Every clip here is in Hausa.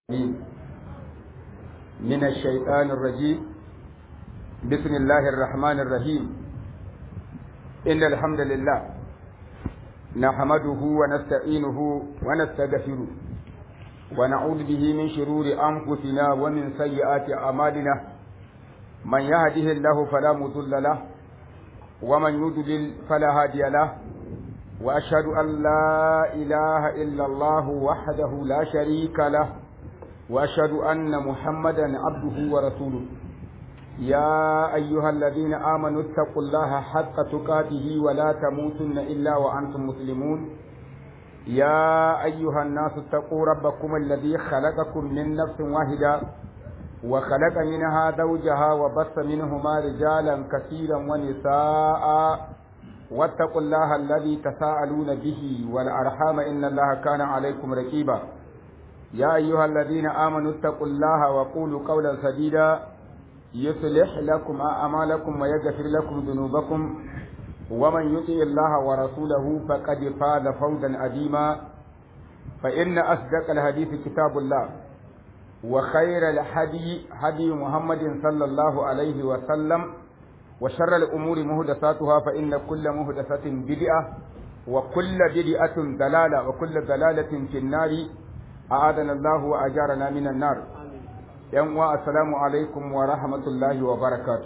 من الشيطان الرجيم بسم الله الرحمن الرحيم إن الحمد لله نحمده ونستعينه ونستغفره ونعوذ به من شرور أنفسنا ومن سيئات أعمالنا من يهده الله فلا مضل له ومن يضلل فلا هادي له وأشهد أن لا إله إلا الله وحده لا شريك له وأشهد أن محمدا عبده ورسوله يا أيها الذين آمنوا اتقوا الله حق تقاته ولا تموتن إلا وأنتم مسلمون يا أيها الناس اتقوا ربكم الذي خلقكم من نفس واحدة وخلق منها زوجها وبث منهما رجالا كثيرا ونساء واتقوا الله الذي تساءلون به والأرحام إن الله كان عليكم رقيبا يا أيها الذين آمنوا اتقوا الله وقولوا قولا سديدا يصلح لكم أعمالكم ويغفر لكم ذنوبكم ومن يطع الله ورسوله فقد فاز فوزا عظيما فإن أصدق الحديث كتاب الله وخير الهدي هدي محمد صلى الله عليه وسلم وشر الأمور مهدساتها فإن كل مهدسة بدعة وكل بدعة دلالة وكل دلالة في النار أعاذنا الله وأجارنا من النار yan uwa assalamu alaikum wa rahmatullahi wa barakatu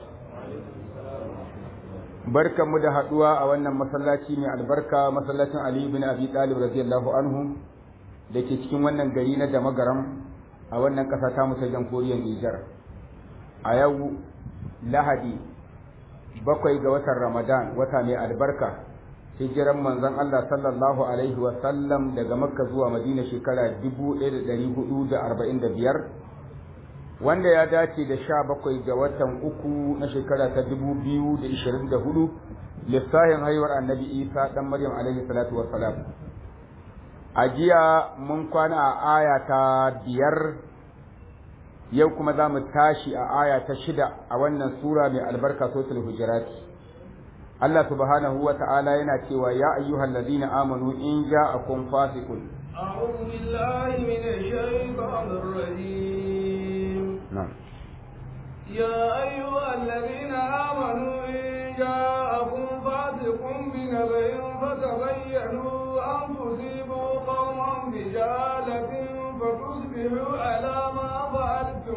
barkanmu da haduwa a wannan masallaci mai albarka masallacin Ali bin Abi Talib radiyallahu anhu da ke cikin wannan gari na Damagaram a wannan kasa ta musa jamhuriyar Nijar a yau Lahadi bakwai ga watan Ramadan wata mai albarka hijiran manzon Allah sallallahu alaihi wa sallam daga Makka zuwa Madina shekara 1445 wanda ya dace da sha bakwai ga watan uku na shekara ta dubu biyu da ishirin da hudu lissahin haihuwar annabi isa ɗan maryam alaihi salatu wassalam a jiya mun kwana a aya ta biyar yau kuma za mu tashi a aya ta shida a wannan sura mai albarka sosul hujurati Allah subhanahu wa ta'ala yana cewa ya ayyuhal ladina amanu in ja'akum fasiqun أعوذ بالله من الشيطان الرجيم na'am يا أيها الذين آمنوا إن جاءكم فاسق بنبأ فتبينوا أن تصيبوا قوما بجهالة فتصبحوا على ما فعلتم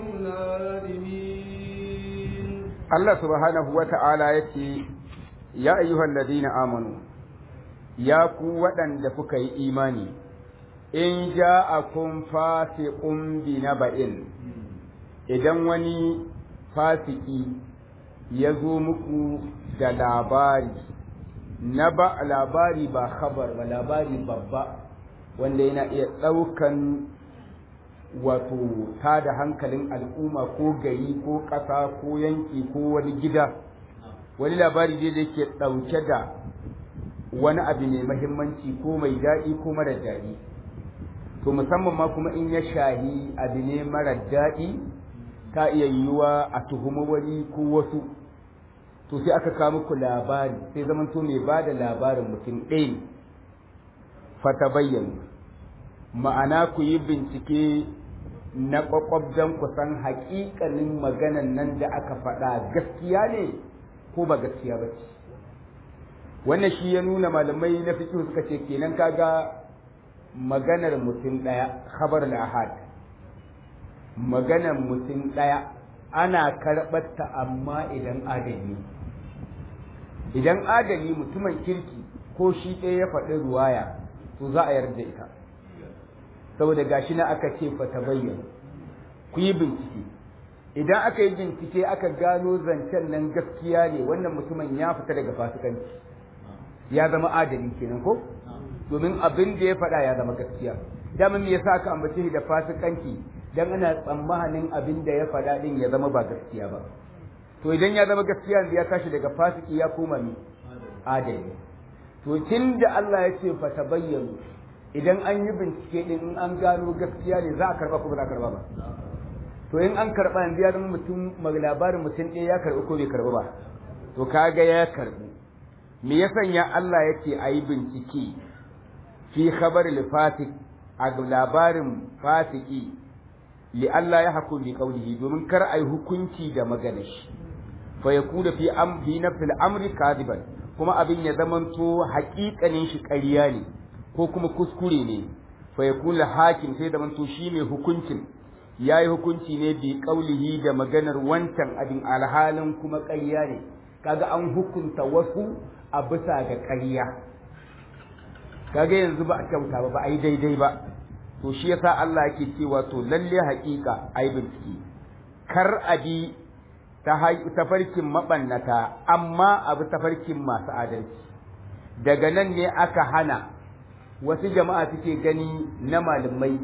نادمين Allah subhanahu wa ta'ala ya ce, Ya ayyuhan ladina amanu, ya ku waɗanda kuka yi imani, in ja a kun fasiƙun bi na ba'in, idan wani fasiki ya zo muku da labari, na ba labari ba khabar ba labari babba, wanda yana iya ɗaukan wato ta da hankalin al'umma ko gari ko ƙasa ko yanki ko wani gida wani labari dai da yake ɗauke da wani abu mai mahimmanci ko mai daɗi ko mara daɗi to musamman ma kuma in ya shahi abu ne mara daɗi ta iya yiwuwa a tuhumi wani ko wasu to sai aka kawo muku labari sai zaman to mai ba da labarin mutum ɗaya ne fata bayyana ma'ana ku yi bincike na ƙwaƙwabdan ku san haƙiƙanin maganan nan da aka faɗa gaskiya ne ko ba gaskiya ba ce wannan shi ya nuna malamai na fiƙi suka ce kenan kaga maganar mutum ɗaya khabar ahad maganar mutum ɗaya ana karɓarta amma idan adali idan adali mutumin kirki ko shi ɗaya ya faɗi ruwaya to za a yarda ita saboda gashi na aka ce fa ta bayyana ku yi bincike idan aka yi bincike aka gano zancen nan gaskiya ne wannan mutumin ya fita daga fasikanci ya zama adali kenan ko domin abin da ya faɗa ya zama gaskiya dama me yasa aka ambace shi da fasikanci dan ana tsammanin abin da ya faɗa din ya zama ba gaskiya ba to idan ya zama gaskiya ya tashi daga fasiki ya koma ni adali to tunda Allah ya ce fa tabayyanu idan an yi bincike din in an gano gaskiya ne za a karba ko ba za a karba ba to in an karba yanzu ya zama mutum labarin mutum ɗaya ya karbi ko bai karbi ba to kaga ya karbi me ya sanya Allah ya ce a yi bincike fi khabar fasik a labarin fasiki li Allah ya hakun bi qawlihi domin kar ai hukunci da maganar shi fa yakuna fi am fi nafsil amri kadiban kuma abin ya zamanto haƙiƙanin shi ƙarya ne ko kuma kuskure ne fa yakuna hakim sai zamanto shi mai hukuncin yayi hukunci ne bi qawlihi da maganar wancan abin alhalin kuma ƙarya ne kaga an hukunta wasu a bisa ga ƙarya kaga yanzu ba a kyauta ba ba a yi daidai ba to shi yasa Allah yake cewa to lalle haƙiƙa ai bincike kar a bi tafarkin mabannata amma abu tafarkin masu adalci daga nan ne aka hana wasu jama'a suke gani na malamai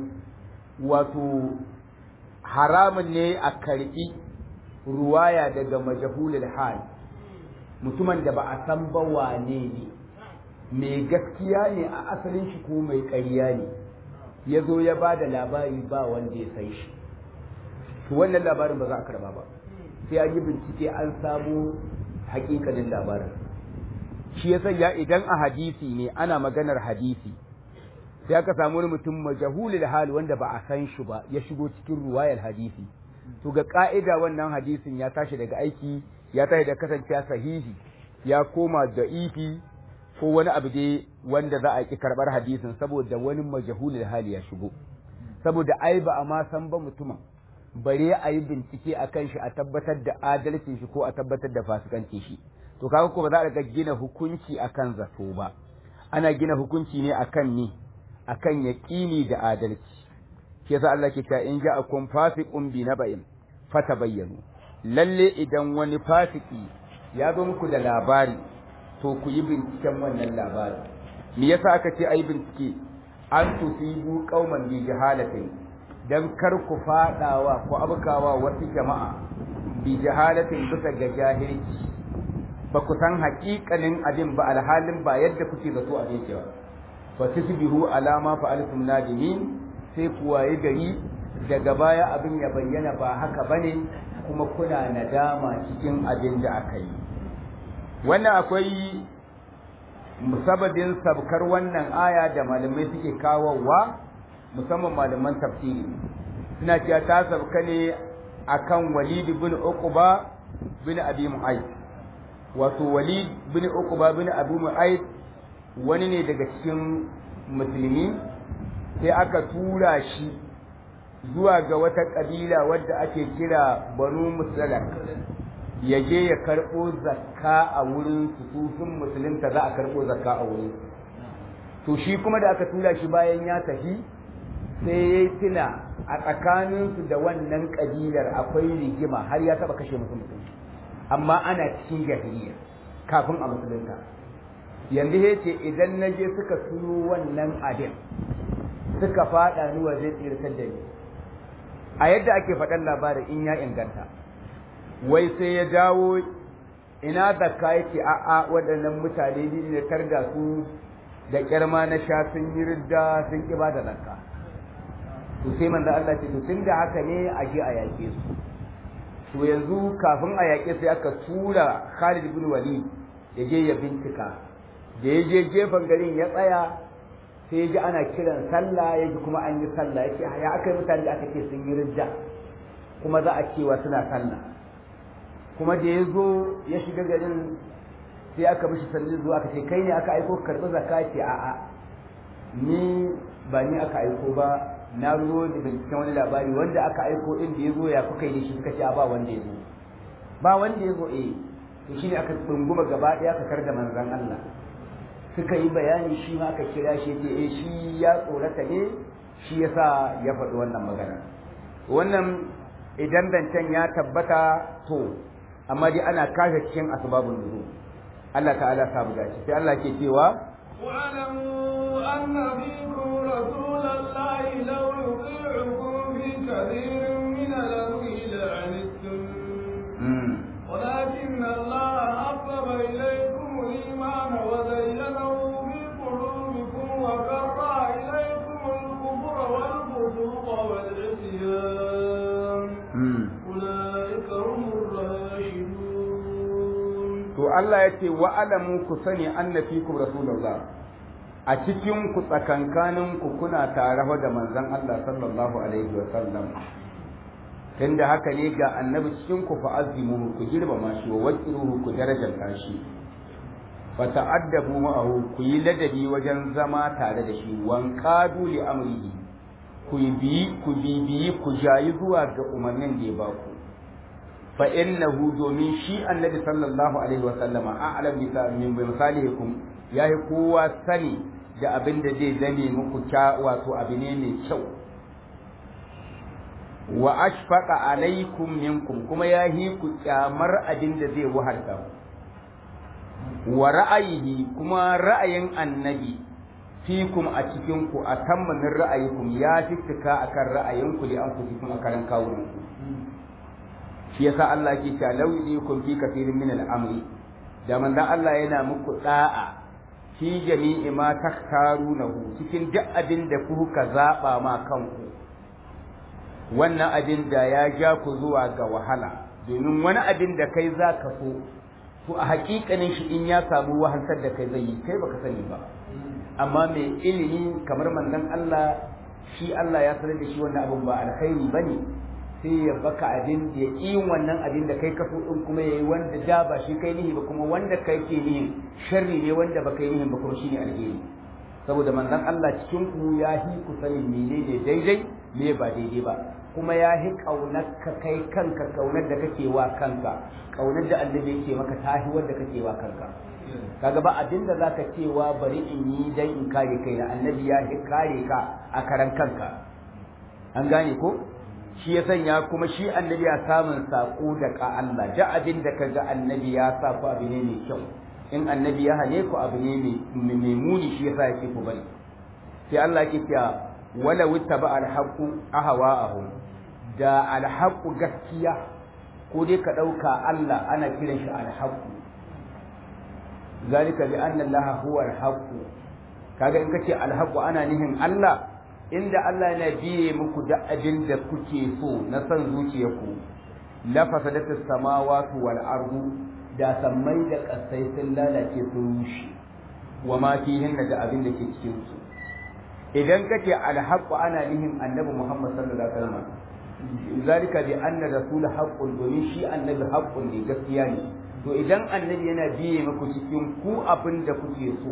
wato haramun ne a karɓi ruwaya daga majahulul hal mutumin da ba a san ba wane ne mai gaskiya ne a asalin shi ko mai ƙarya ne ya zo ya ba da labari ba wanda ya san shi to wannan labarin ba za a karba ba sai an yi bincike an samu hakikalin labarin shi ya sanya idan a hadisi ne ana maganar hadisi sai aka samu wani mutum majahulul hal wanda ba a san shi ba ya shigo cikin ruwayar hadisi to ga ka'ida wannan hadisin ya tashi daga aiki ya tashi da kasancewa sahihi ya koma da ifi ko wani abu dai wanda za a ki karbar hadisin saboda wani majahulul hali ya shigo saboda ai ba a ma san ba mutumin bare a yi bincike a kan shi a tabbatar da adalcin shi ko a tabbatar da fasikancin shi to kaga ko ba za a ga gina hukunci akan zato ba ana gina hukunci ne akan ni akan yaqini da adalci shi yasa Allah ke cewa in ja'akum fasiqun bi naba'in fatabayyanu lalle idan wani fasiki ya zo muku da labari to ku yi binciken wannan labari me yasa aka ce ayi bincike an tusibu qauman bi jahalatin dan kar ku fadawa ko abkawa wasu jama'a bi jahalatin bisa ga jahilci ba ku san haƙiƙanin abin ba alhalin ba yadda kuke zato abin cewa fa tusbihu alama fa'altum nadimin sai ku waye gari daga baya abin ya bayyana ba haka bane kuma kuna nadama cikin abin da aka yi wannan akwai musababin sabkar wannan aya da malamai suke kawowa musamman malaman tafsiri suna cewa ta sabka ne akan Walid bin Uqba bin Abi Mu'ayth wato Walid bin Uqba bin Abi Mu'ayth wani ne daga cikin musulmi sai aka tura shi zuwa ga wata kabila wadda ake kira Banu Musalak ya je ya karɓo zakka a wurin su sun musulunta za a karɓo zakka a wurin to shi kuma da aka tura shi bayan ya tafi sai ya yi tuna a tsakaninsu da wannan ƙabilar akwai rigima har ya taɓa kashe musu mutum amma ana cikin jahiliya kafin a musulunta yanzu ya ce idan na je suka tuno wannan abin suka faɗa ni wa zai tsirtar da ni a yadda ake faɗan labarin in ya inganta wai sai ya dawo ina zakka yake a'a waɗannan mutane ne da tarda su da kyarma na sha sun yi ridda sun ki ba da zakka to sai manzo Allah ce to tunda haka ne a je a yaƙe su to yanzu kafin a yaƙe sai aka tura Khalid bin Walid ya je ya bincika da ya je gefen garin ya tsaya sai ya ji ana kiran sallah ya ji kuma an yi sallah ya ce ya aka yi mutane da aka ce sun yi ridda kuma za a cewa suna sallah kuma da ya zo ya shiga garin sai aka mishi sannin zuwa aka ce kai ne aka aiko karɓi zakka ce a'a ni ba ni aka aiko ba na zo da binciken wani labari wanda aka aiko din da ya zo ya kuka yi shi suka ce ba wanda ya zo ba wanda ya zo eh to shine aka tsunguma gaba ɗaya aka kar da manzon Allah suka yi bayani shi ma aka kira shi ce eh shi ya tsorata ne shi yasa ya faɗi wannan magana wannan idan zancen ya tabbata to amma dai ana kashe cikin asbabun nuzul Allah ta'ala ta buga shi sai Allah ke cewa واعلموا أن فيكم رسول الله لو يطيعكم في كثير من الأمر لعنتم ولكن الله حبب إليكم الإيمان وزينه في قلوبكم وكره إليكم الكفر والفسوق والعصيان أولئك هم الراشدون to Allah ya ce wa alamu ku sani anna fikum rasulullah a cikin ku tsakankanin ku kuna tare da manzon Allah sallallahu alaihi wa sallam tunda haka ne ga annabi cikin ku fa azimuhu ku girmama shi wa waqiruhu ku darajanta shi fa ta'addabu ma'ahu ku yi ladabi wajen zama tare da shi wan qadu li amrihi ku bi ku bibiyi ku jayi zuwa ga umarnin da ya ba ku fa innahu domin shi annabi sallallahu alaihi wa sallama a'lam bi min misalihikum yayi kowa sani da abin da zai zame muku kya wato abu ne mai kyau wa ashfaqa alaikum minkum kuma yahi ku kyamar abin da zai wahalta wa ra'ayihi kuma ra'ayin annabi fikum a cikin ku a tammamin ra'ayikum ya fitika akan ra'ayinku da an ku cikin a karan kawunan ku shi yasa Allah ke cewa law yudikum fi kathirin min al-amri da manzon Allah yana muku da'a fi jami'i ma taktarunahu cikin duk abin da kuka zaba ma kanku wannan abin da ya ja ku zuwa ga wahala domin wani abin da kai za ka so to a hakikanin shi in ya samu wahalsar da kai zai yi kai baka sani ba amma mai ilimi kamar manzon Allah shi Allah ya sanar da shi wannan abin ba alkhairi bane sai ya baka abin da ya yi wannan abin da kai ka so din kuma yayi wanda da ba shi kai nihi ba kuma wanda kai ke nihi sharri ne wanda ba kai nihi ba kuma shine alheri saboda manzon Allah cikin ku ya hi ku sani menene daidai me ba daidai ba kuma ya hi kaunar ka kai kanka kaunar da kake wa kanka kaunar da annabi yake maka tahi wanda kake wa kanka kaga ba abin da zaka cewa bari in yi dan in kare kaina annabi ya hi kare ka a karan kanka an gane ko shi ya sanya kuma shi annabi ya samun sako da ka Allah da abin da kaga annabi ya sa ku abu ne mai kyau in annabi ya hane ku abu ne mai muni shi yasa yake ku bari sai Allah yake cewa wala wittaba alhaqu ahwa'ahum da alhaqu gaskiya ko dai ka dauka Allah ana kiran shi alhaqu zalika bi anna Allah huwa alhaqu kaga in kace alhaqu ana nihin Allah inda Allah yana biye muku da abin da kuke so na san zuciyarku la fasadatus samawati wal ardu da sammai da kasai sun lalace sun rushe wa ma fihin da abin da ke cikin su idan kace alhaqu ana nihin annabi Muhammad sallallahu alaihi wasallam zalika bi anna rasul haqqun domin shi annabi haqqun ne gaskiya ne to idan annabi yana biye muku cikin ku abin da kuke so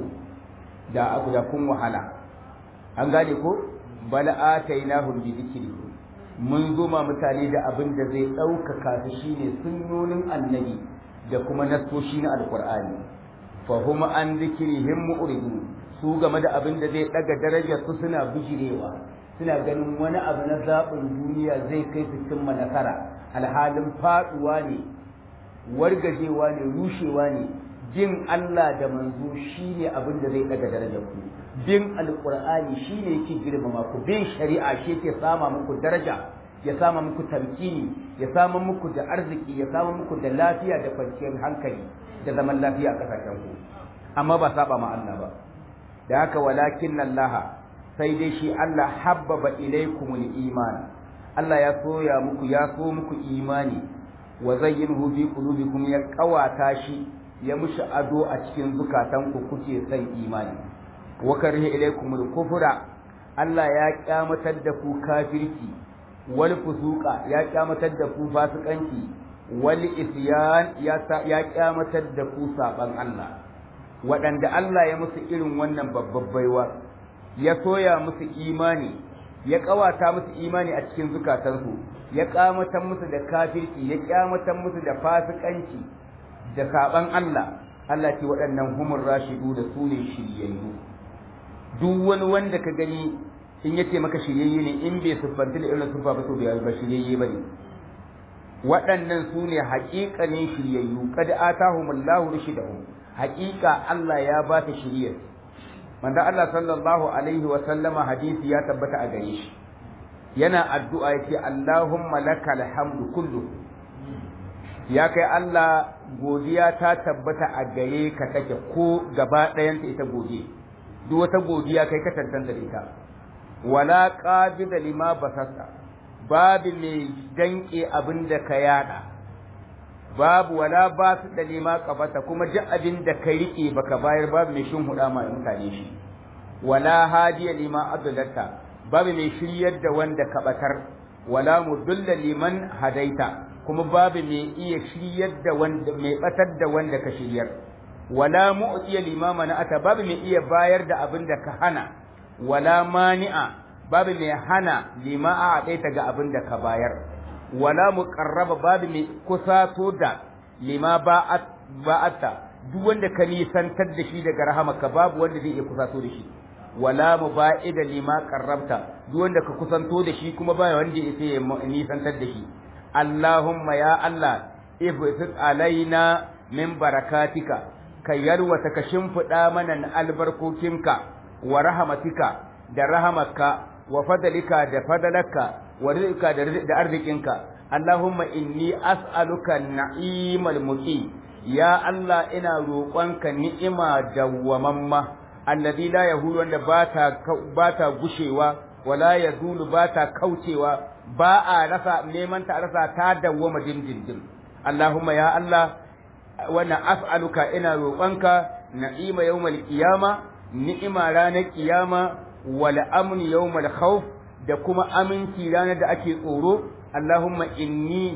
da abu da kun wahala an gane ko bal atainahum bi dhikrihi mun zuma mutane da abin da zai ɗaukaka su shine sunnonin annabi da kuma nasoshi na alqur'ani fa hum an dhikrihim mu'ridun su game da abin da zai daga darajar su suna bijirewa suna ganin wani abu na zaɓin duniya zai kai su cimma nasara alhalin faɗuwa ne wargajewa ne rushewa ne bin Allah da manzo shine abin da zai daga darajar ku bin alqur'ani shine yake girmama ku bin shari'a shi yake sama muku daraja ya sama muku tamkini ya sama muku da arziki ya sama muku da lafiya da kwanciyar hankali da zaman lafiya a kasashen ku amma ba saba ma Allah ba da haka walakin Allah sai dai shi Allah habbaba ilaikumul iman Allah ya soya muku ya so muku imani wa zayyinhu fi qulubikum ya kawata shi ya mushi ado a cikin zukatanku kuke son imani wa karihi ilaikumul kufra Allah ya kyamatar da ku kafirci wal fusuqa ya kyamatar da ku fasikanci wal isyan ya ya kyamatar da ku saban Allah waɗanda Allah ya musu irin wannan babbar baiwa ya soya musu imani ya kawata musu imani a cikin zukatansu ya kyamatar musu da kafirci ya kyamatar musu da fasikanci da saban Allah Allah ce waɗannan humur rashidu da su ne shiryayyu duk wani wanda ka gani in yace maka shiryayye ne in bai siffanta da irin siffa ba to bai ba shiryayye bane waɗannan su ne haƙiƙanin shiryayyu kad atahumullahu rushidahum haƙiƙa Allah ya ba ta shiryar manzo Allah sallallahu alaihi wa sallama hadisi ya tabbata a gare shi yana addu'a yace Allahumma lakal hamdu kullu ya kai Allah godiya ta tabbata a gare ka take ko gaba ɗayanta ita godiya duk wata godiya kai ka tantance da ita wala qabida lima basasta babu mai danke abin da ka yada babu wala ba su da lima qabata kuma duk abin da ka rike baka bayar babu mai shin huda ma mutane shi wala hadiya lima adlalta babu mai shiryar da wanda ka batar wala mudulla liman hadaita kuma babu mai iya shiryar da wanda mai batar da wanda ka shiryar wala mu'tiya limama na ata babu mai iya bayar da abin da ka hana wala mani'a babu mai hana lima a ɗaita ga abin da ka bayar wala muqarraba babu mai kusato da lima ba'atta duk wanda ka nisantar da shi daga rahamaka babu wanda zai iya kusato da shi wala muba'ida lima qarrabta duk wanda ka kusanto da shi kuma ba wanda ya nisantar da shi Allahumma ya Allah ibtis alaina min barakatika ka yarwata ka shimfiɗa mana na albarkokinka wa rahamatika da rahamaka wa fadalika da fadalaka wa rizqika da arzikinka Allahumma inni as'aluka na'imal muqim ya Allah ina roƙonka ni'ima dawwamamma alladhi la yahulu wanda bata bata gushewa wala yazulu bata kaucewa ba a rasa neman ta rasa ta dawwama dindindin Allahumma ya Allah wannan as'aluka ina roƙonka na'ima yawmal qiyama ni'ima ranar qiyama wal amn yawmal khawf da kuma aminci ranar da ake tsoro Allahumma inni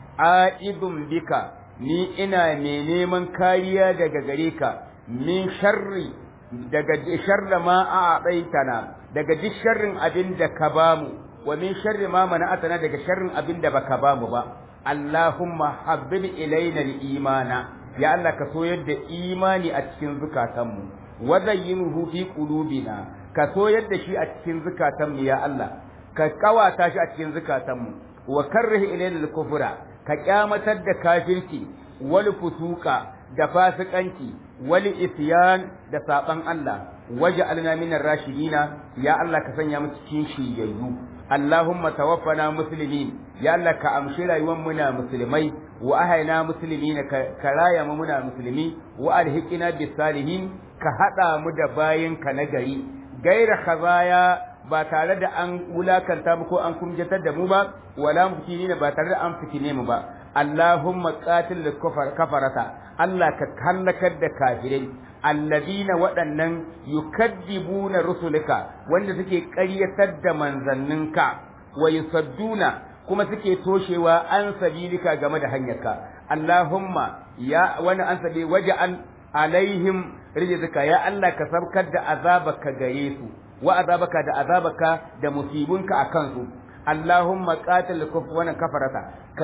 a'idun bika ni ina mai neman kariya daga gare ka min sharri daga sharra ma a baitana daga duk sharrin abin da ka bamu wa min sharri ma mana'atana daga sharrin abin da baka bamu ba Allahumma habbib ilaina al-imana ya Allah ka soyar da imani a cikin zukatanmu wa zayyinhu fi qulubina ka soyar da shi a cikin zukatanmu ya Allah ka kawata shi a cikin zukatanmu wa karrih ilaina al-kufra ka kyamatar da kafirci wal fusuka da fasikanci wal isyan da saban Allah waj'alna minar rashidina ya Allah ka sanya mu cikin shiyayyu Allahumma tawaffana muslimin ya Allah ka amshi rayuwar muna musulmai wa ahayna muslimina ka raya mu muna musulmi wa alhiqina bis salihin ka hada mu da bayin ka na gari gaira khazaya ba tare da an wulakanta mu ko an kumjatar da mu ba wala muftinina ba tare da an fitine mu ba Allahumma qatil kafarata Allah ka hallakar da kafirai alladina waɗannan yukaddibuna rusulika wanda suke ƙaryatar da manzanninka wa yusadduna kuma suke toshewa an sabilika game da hanyarka Allahumma ya wani an sabi waja'al alaihim rijzika ya Allah ka sabkar da azabaka gare su wa azabaka da azabaka da musibunka akan su Allahumma qatil kufwana kafarata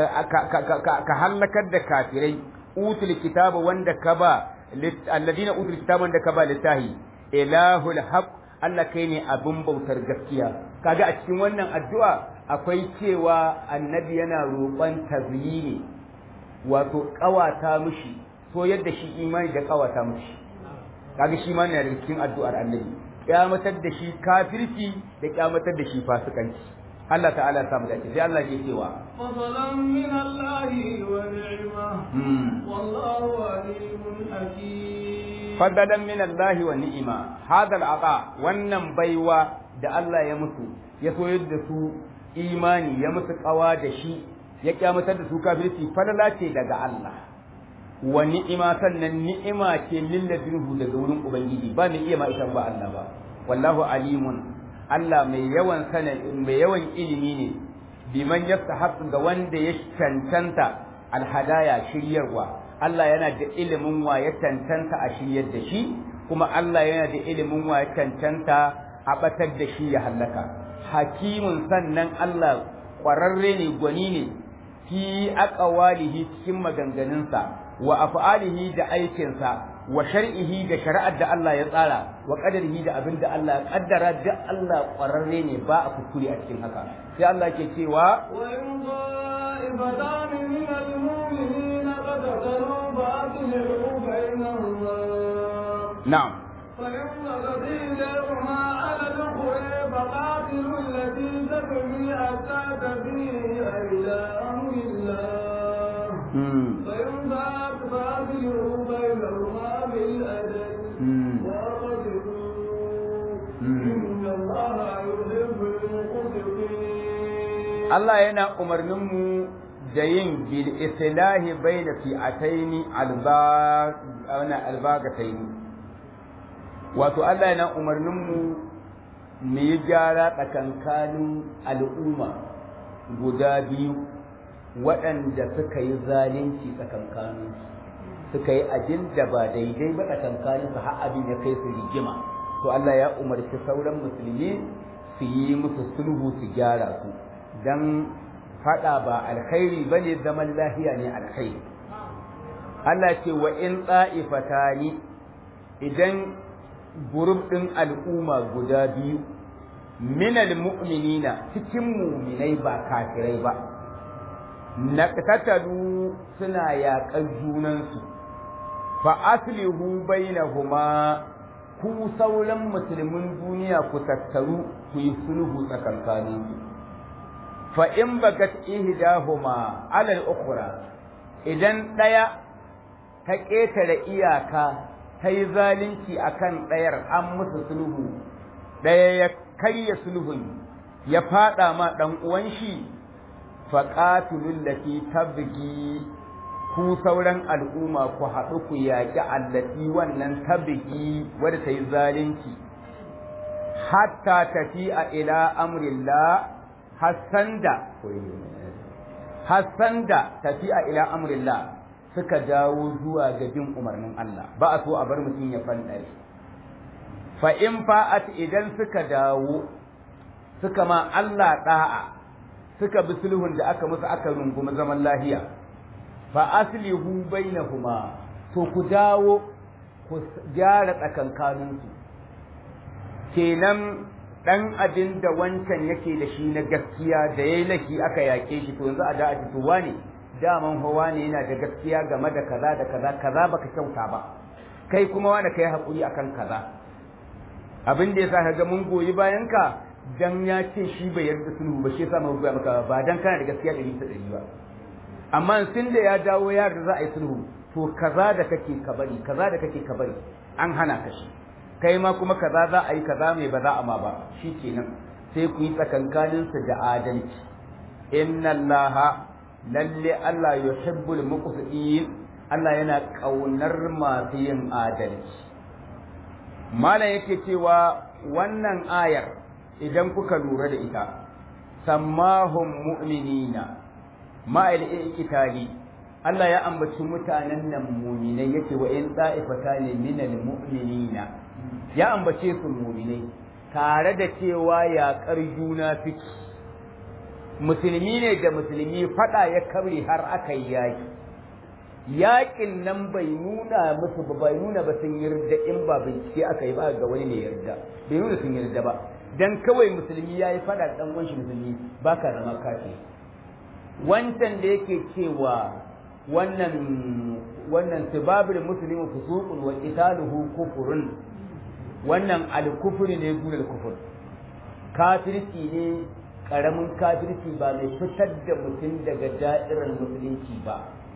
ka halakar da kafirai utul kitaba wanda ka ba alladina utul kitaba wanda ka ba littahi ilahul haq Allah kai ne abin bautar gaskiya kaga a cikin wannan addu'a akwai cewa annabi yana roƙon tazyini wato ƙawata mishi so yadda shi imani da ƙawata mishi kaga shi ma yana daga cikin addu'ar annabi kyamatar da shi kafirci da kyamatar da shi fasikanci Allah ta'ala samu dace sai Allah ke cewa fadlan min Allah wa ni'ma wallahu alimun hakim fadlan min Allah wa ni'ma hada al'ata wannan baiwa da Allah ya musu ya soyar da su imani ya musu kawa da shi ya kyamatar da su kafirci falala ce daga Allah wa ni'ima sannan ni'ima ce lilladinhu daga wurin ubangiji ba mai iya ma ita ba Allah ba wallahu alimun Allah mai yawan sana mai yawan ilimi ne biman yastahaqqu ga wanda ya cancanta alhadaya shiryarwa Allah yana da ilimin wa ya cancanta a shiryar da shi kuma Allah yana da ilimin wa ya cancanta a batar da shi ya hallaka hakimun sannan Allah ƙwararre ne gwani ne fi aqwalihi cikin maganganunsa wa af'alihi da aikinsa wa shar'ihi da shari'ar da Allah ya tsara wa qadarihi da abin da Allah ya kaddara da Allah ƙwararre ne ba a kuskure a cikin haka sai Allah ke cewa wa in qa'ibatan min al-mu'minin qad taru ba'dhu bainahuma na'am فإن الذين يرمى على الأخرى فقاتلوا التي تبغي حتى تبيع إلى أمر الله فإن فات فأصلحوا بينهما بالأدب واقتلوا إن الله يحب المقسطين Allah yana umarnin mu da yin bil islahi baina fi'ataini albagataini wato Allah yana umarnin mu mu yi gyara tsakankanin al'umma guda biyu waɗanda suka yi zalunci tsakankanin suka yi abin da ba daidai ba tsakankanin su har abin ya kai su rigima to Allah ya umarci sauran musulmi su yi musu sulhu su gyara su dan fada ba alkhairi bane zaman lahiya ne alkhairi Allah ce wa in ta'ifatani idan gurub din al'umma guda biyu minal mu'minina cikin mu'minai ba kafirai ba naqtatalu suna yaƙar junansu fa aslihu bainahuma ku sauran musulmin duniya ku tattaru ku yi sulhu tsakankaninsu fa in bagat ihdahuma ala al-ukhra idan daya ta ƙetare iyaka ta yi zalunci akan ɗayar an musu sulhu ɗaya ya karya sulhun ya faɗa ma ɗan uwan shi faƙatulun lati tabgi ku sauran al'umma ku haɗu ku yaƙi allati wannan tabgi wadda ta yi zalunci hatta tafi a ila amrillah hassanda hassanda tafi a ila amrillah suka dawo zuwa ga bin umarnin Allah ba a so a bar mutum ya fandare fa in fa'at idan suka dawo suka ma Allah da'a suka bi sulhun da aka musu aka rungumi zaman lahiya fa aslihu bainahuma to ku dawo ku gyara tsakankaninsu kenan dan abin da wancan yake da shi na gaskiya da yayi laki aka yake shi to yanzu a da a fitowa ne daman hawa ne yana da gaskiya game da kaza da kaza kaza baka kyauta ba kai kuma wanda kai hakuri akan kaza abin da yasa kaga mun goyi bayan ka dan ya ce shi bai yarda sulhu ba shi yasa mun goya maka ba dan kana da gaskiya ɗari ta ɗari ba amma sun da ya dawo ya da za a yi sulhu to kaza da kake ka bari kaza da kake ka bari an hana ka shi kai ma kuma kaza za a yi kaza mai ba za a ma ba shikenan sai ku yi tsakankaninsu da adalci inna allaha lalle Allah yuhibbul muqsitin Allah yana kaunar masu yin adalci malam yake cewa wannan ayar idan kuka lura da ita sammahum mu'minina ma'al ikitali Allah ya ambaci mutanen nan mu'minai yake wa in ne minal mu'minina ya ambace su mu'minai tare da cewa yaƙar juna fiki musulmi ne da musulmi fada ya kabre har aka yi yaki yakin nan bai nuna musu ba bai nuna ba sun yarda in ba bincike aka yi ba ga wani ne yarda bai nuna sun yarda ba dan kawai musulmi yayi fada dan wanshi musulmi baka zama kafi wancan da yake cewa wannan wannan sibabul muslimu fusuqun wa qitaluhu kufrun wannan al-kufri ne gure al-kufr kafirci ne karamin kafirci ba mai fitar da mutum daga da'irar musulunci ba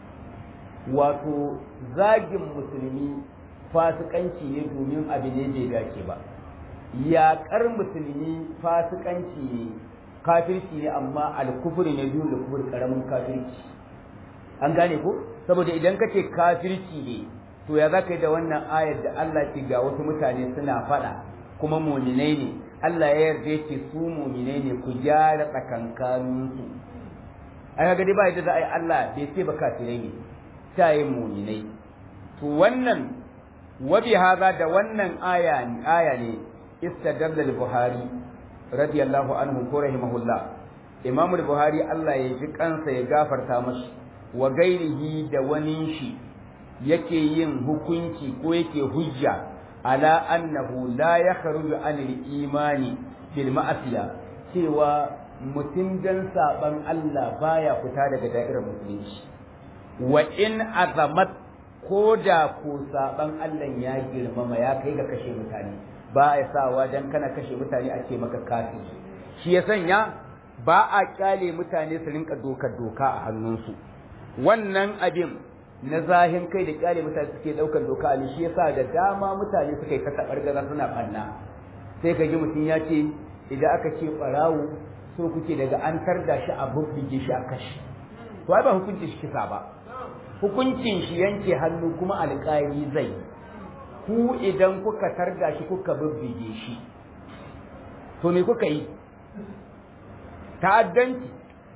wato zagin musulmi fasikanci ne domin abu ne bai dace ba yaƙar musulmi fasikanci ne kafirci ne amma alkufuri ne biyu da kufur karamin kafirci an gane ko saboda idan ka ce kafirci ne to ya za ka yi da wannan ayar da Allah ce ga wasu mutane suna faɗa kuma muminai ne Allah ya yarda yake su muminai ne ku gyara tsakankaninsu ai kaga dai ba yadda za a yi Allah bai ce ba kafirai ne ta yi muminai to wannan wa bi hadha da wannan aya ne aya ne istadalla al-buhari radiyallahu anhu ko rahimahullah imam al-buhari Allah ya ji kansa ya gafarta mashi wa gairihi da wani shi yake yin hukunci ko yake hujja ala annahu la yakhruju an al-imani bil ma'asiya cewa mutum dan saban Allah baya fita daga da'irar musulunci wa in azamat ko da ko saban Allah ya girmama ya kai ga kashe mutane ba a sawa dan kana kashe mutane a ce maka kafin shi ya sanya ba a kyale mutane su rinka dokar doka a hannunsu wannan abin na zahin kai da kyale mutane suke daukar doka a shi yasa da dama mutane suka yi ta gaza suna banna sai ka ji mutum ya ce idan aka ce barawo so kuke daga an tarda shi a bubbige shi a kashi to ai ba hukuncin shi kisa ba hukuncin shi yanke hannu kuma alƙali zai ku idan kuka tarda shi kuka bubbige shi to me kuka yi ta'addanci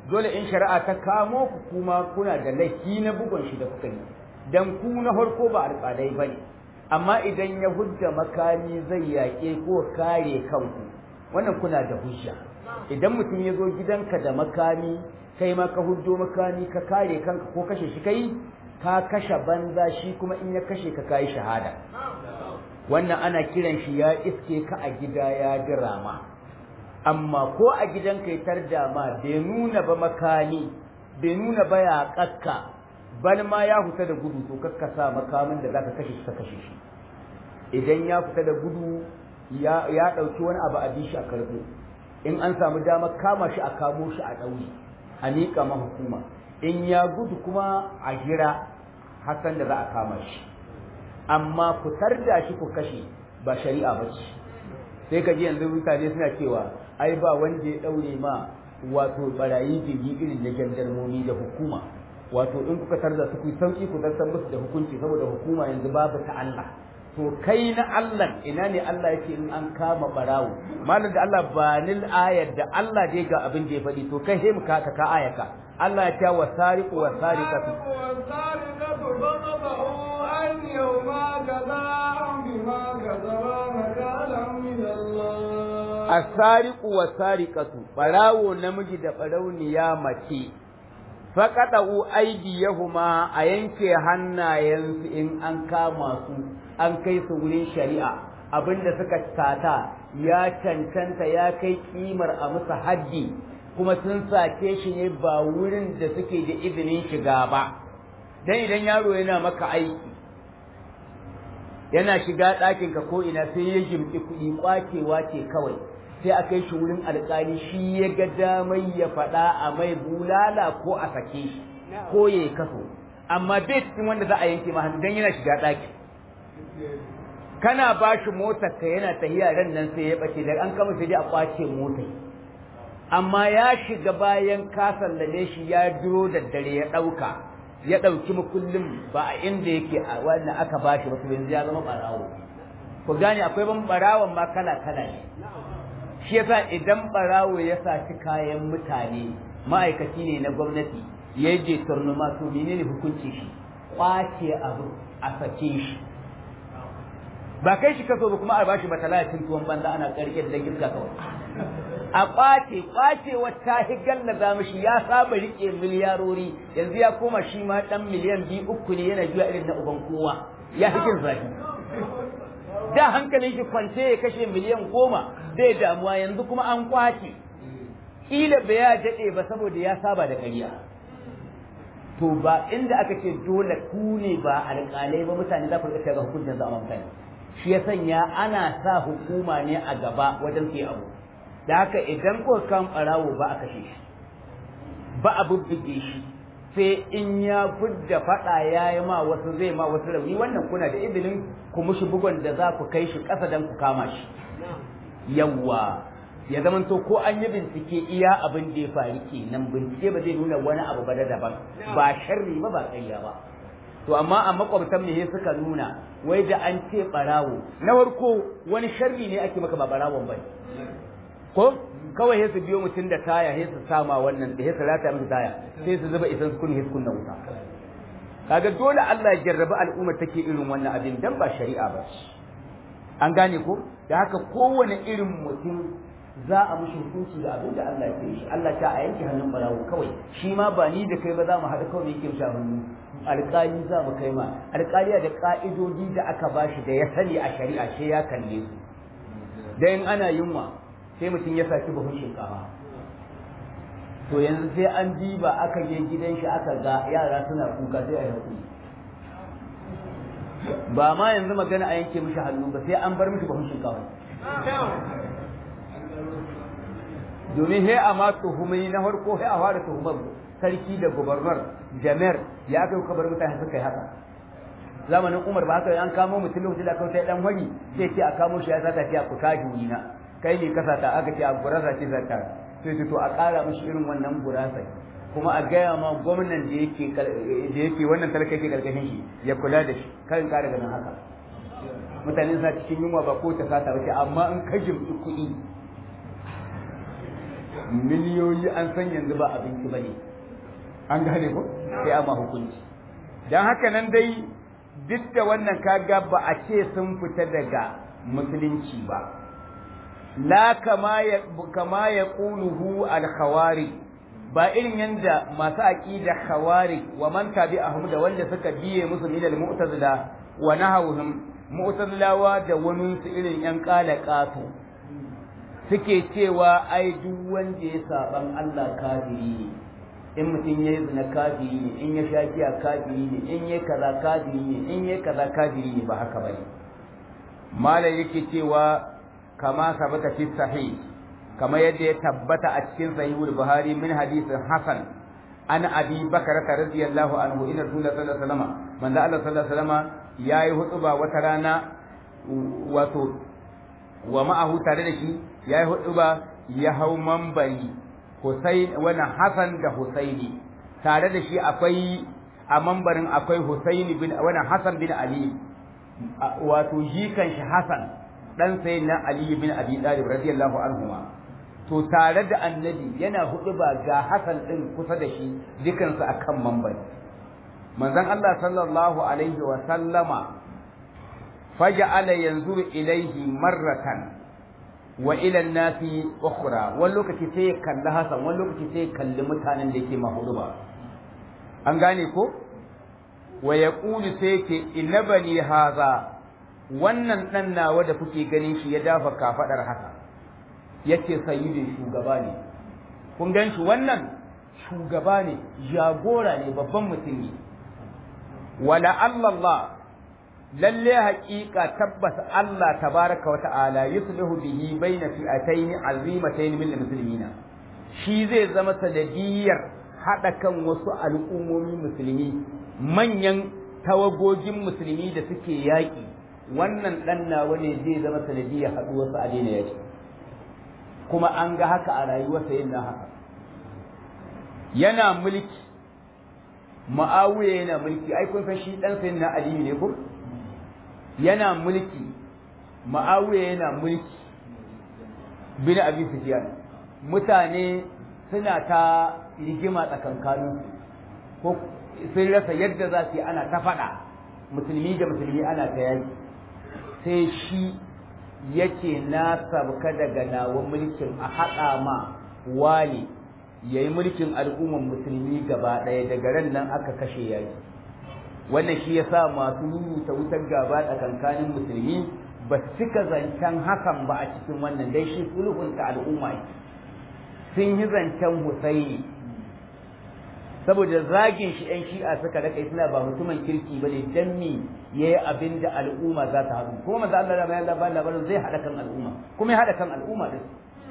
dole in shari'a ta kamo ku kuma kuna da laifi na bugun shi da kuka yi dan ku na farko ba alƙalai bane amma idan ya hujja makami zai yaƙe ko kare kanku wannan kuna da hujja idan mutum ya zo gidanka da makami kai ma ka hujjo makami ka kare kanka ko kashe shi kai ka kashe banza shi kuma in ya kashe ka kai shahada wannan ana kiran shi ya iske ka a gida ya dirama amma ko a gidanka ya tarda ma bai nuna ba makami bai nuna ba ya kakka bal ma ya fita da gudu to kakka sa makamin da zaka kashe shi ka kashe shi idan ya fita da gudu ya ya dauki wani abu a bi shi a karbo in an samu dama kama shi a kamo shi a ɗauri a miƙa ma hukuma in ya gudu kuma a jira hakan da za a kama shi amma fitar da shi ku kashe ba shari'a ba ce sai ka ji yanzu mutane suna cewa ai ba wanda ya ɗaure ma wato barayi jirgi irin na jandarmomi da hukuma wato in kuka tarda su ku sauki ku zartar musu da hukunci saboda hukuma yanzu babu ta Allah to kai na Allah ina ne Allah yake in an kama barawo malam da Allah ba nil ayar da Allah dai ga abin da ya faɗi to kai sai mu ka ka ayaka Allah ya ta wasariqu wasariqatu والسارقة فقطعوا أيديهما جزاء بما كسبا نكالا من الله asariqu wasariqatu barawo namiji da barauniya mace faqadu aydiyahuma a yanke hannayensu in an kama su an kai su wurin shari'a abinda suka tata ya cancanta ya kai kimar a musu haddi kuma sun sake shi ne ba wurin da suke da izinin shiga ba dan idan yaro yana maka aiki yana shiga ɗakinka ko ina sai ya jimki kuɗi kwacewa ce kawai sai a kai shi wurin alƙali shi ya ga damai ya faɗa a mai bulala ko a sake shi ko ya yi kaso amma bai cikin wanda za a yanke ma hannu don yana shiga ɗaki kana ba shi motar ka yana tahiya ran nan sai ya ɓace da an kama sai dai a ƙwace motar amma ya shiga bayan ka sallame shi ya duro da dare ya ɗauka ya ɗauki makullin ba a inda yake a wannan aka ba shi ba to yanzu ya zama ɓarawo ku gane akwai ban ɓarawon ma kala kala ne shi yasa idan barawo ya saci kayan mutane ma'aikaci ne na gwamnati ya je turnuma to menene hukunci shi kwace abu a sake shi ba kai shi kaso ba kuma a bashi batalatin tuwon banza ana karke da giska kawai a kwace kwace wata higalla za mishi ya saba rike miliyarori yanzu ya koma shi ma dan miliyan biyu uku ne yana juya irin na uban kowa ya hikin zafi da hankalin shi kwance ya kashe miliyan goma bai damuwa yanzu kuma an kwace kila bai ya daɗe ba saboda ya saba da ƙarya to ba inda aka ce dole ku ne ba alƙalai ba mutane za ku rika ga hukuncin za a mutane shi ya sanya ana sa hukuma ne a gaba wajen sai abu da haka idan ko kan ɓarawo ba a kashe shi ba a bubbuge shi sai in ya fudda faɗa ya yi ma wasu zai ma wasu rauni wannan kuna da izinin ku mushi bugun da za ku kai shi ƙasa don ku kama shi yawwa ya zama to ko an yi bincike iya abin da ya faru kenan bincike ba zai nuna wani abu ba da daban ba sharri ba ba ƙarya ba to amma a makwabtan ne suka nuna wai da an ce barawo na farko wani sharri ne ake maka ba barawon ba ko kawai sai su biyo mutum da taya sai su sama wannan da sai su rata masa taya sai su zuba isan su kun sai su kunna wuta kaga dole Allah ya jarrabi al'ummar take irin wannan abin dan ba shari'a ba an gane ko da haka kowane irin mutum za a mushi hukunci da abin da Allah ya yi shi Allah ta a yanke hannun barawo kawai shi ma ba ni da kai ba za mu haɗa kawai yake mishi hannu alƙali za mu kai ma alƙaliya da ƙa'idodi da aka bashi da ya sani a shari'a sai ya kalle su dan ana yunwa sai mutum ya saki buhun shinkafa to yanzu sai an diba aka je gidan shi aka ga yara suna kuka sai a yi hakuri ba ma yanzu magana a yanke mishi hannu ba sai an bar mishi buhun shinkafa domin he a ma tuhumai na farko he a fara tuhumar sarki da gubernar jamar ya kai kabar mutane suka yi haka zamanin umar ba haka an kamo mutum lokacin da kawai sai dan wani sai ce a kamo shi ya sata ce a kuka juna kai ne kasa ta aka ce a gurasa ce zata sai to a ƙara mishi irin wannan gurasa kuma a gaya ma gwamnan da yake da yake wannan talaka yake karkashin shi ya kula da shi kan ƙara ganin haka mutane sa cikin yunwa ba ko ta sata ba ce amma in ka jimci kuɗi miliyoyi an san yanzu ba abinci ba ne an gane ko sai amma hukunci don haka nan dai duk da wannan kaga ba a ce sun fita daga musulunci ba la kama ya kama ya quluhu al khawari ba irin yanda masu aqida khawari wa man tabi'ahum da wanda suka biye musu min al mu'tazila wa nahawhum mu'tazilawa da wani su irin yan kala qato suke cewa ai duk wanda ya saban Allah kafiri ne in mutum ya yi zina kafiri ne in ya sha giya kafiri ne in ya kaza kafiri ne in ya kaza kafiri ne ba haka bane malam yake cewa kama sabata fi sahih kama yadda ya tabbata a cikin sahihul buhari min hadisin hasan an abi bakar radiyallahu anhu inna rasulullah sallallahu alaihi wasallam manzo Allah sallallahu alaihi wasallam yayi hutuba wata rana wato wa ma'ahu tare da shi yayi hutuba ya hau mambari Husain wannan Hassan da Husaini tare da shi akwai a mambarin akwai Husaini bin wannan Hassan bin Ali wato jikan shi Hassan dan sai na Ali bin Abi Talib radiyallahu anhuma to tare da annabi yana hudu ba ga Hassan din kusa da shi dukansu akan mambari manzon Allah sallallahu alaihi wa sallama faja'ala yanzuru ilaihi marratan wa ila nasi ukhra wani lokaci sai ya kalli Hassan wani lokaci sai ya kalli mutanen da yake mahudu ba an gane ko wa yaqulu sai yake inna bani haza wannan dan nawa da kuke ganin shi ya dafa kafadar haka yace sayyidin shugaba ne kun gan shi wannan shugaba ne jagora ne babban mutum ne wala Allah lalle haƙiƙa tabbas Allah tabaraka wata'ala yuslihu bihi baina fi'atayn azimatayn min muslimina shi zai zama sanadiyar hada kan wasu al'ummomi musulmi manyan tawagogin musulmi da suke yaƙi wannan dan nawa ne zai zama sanadiyar haɗu wasu a daina yaƙi kuma an ga haka a rayuwarsa yin haka yana mulki ma'awiya yana mulki ai kun san shi dan sayyidina aliyu ne ko yana mulki ma'awiya yana mulki bin abi sufyan mutane suna ta rigima tsakankanin ko sun rasa yadda za su yi ana ta faɗa musulmi da musulmi ana ta yaki sai shi yake na sabka daga nawa mulkin a haɗa ma wali ya yi mulkin al'umman musulmi gaba ɗaya daga ran nan aka kashe yaki wannan shi ya sa masu rubuta wutar gaba tsakankanin musulmi ba su cika zancen hakan ba a cikin wannan dai shi sulhunta al'umma sun yi zancen husaini saboda zagin shi yan shi'a suka raka suna ba mutumin kirki ba ne dan mi ya yi abin da al'umma za ta haɗu kuma maza Allah ya labarin labarin zai haɗa kan al'umma kuma ya haɗa kan al'umma din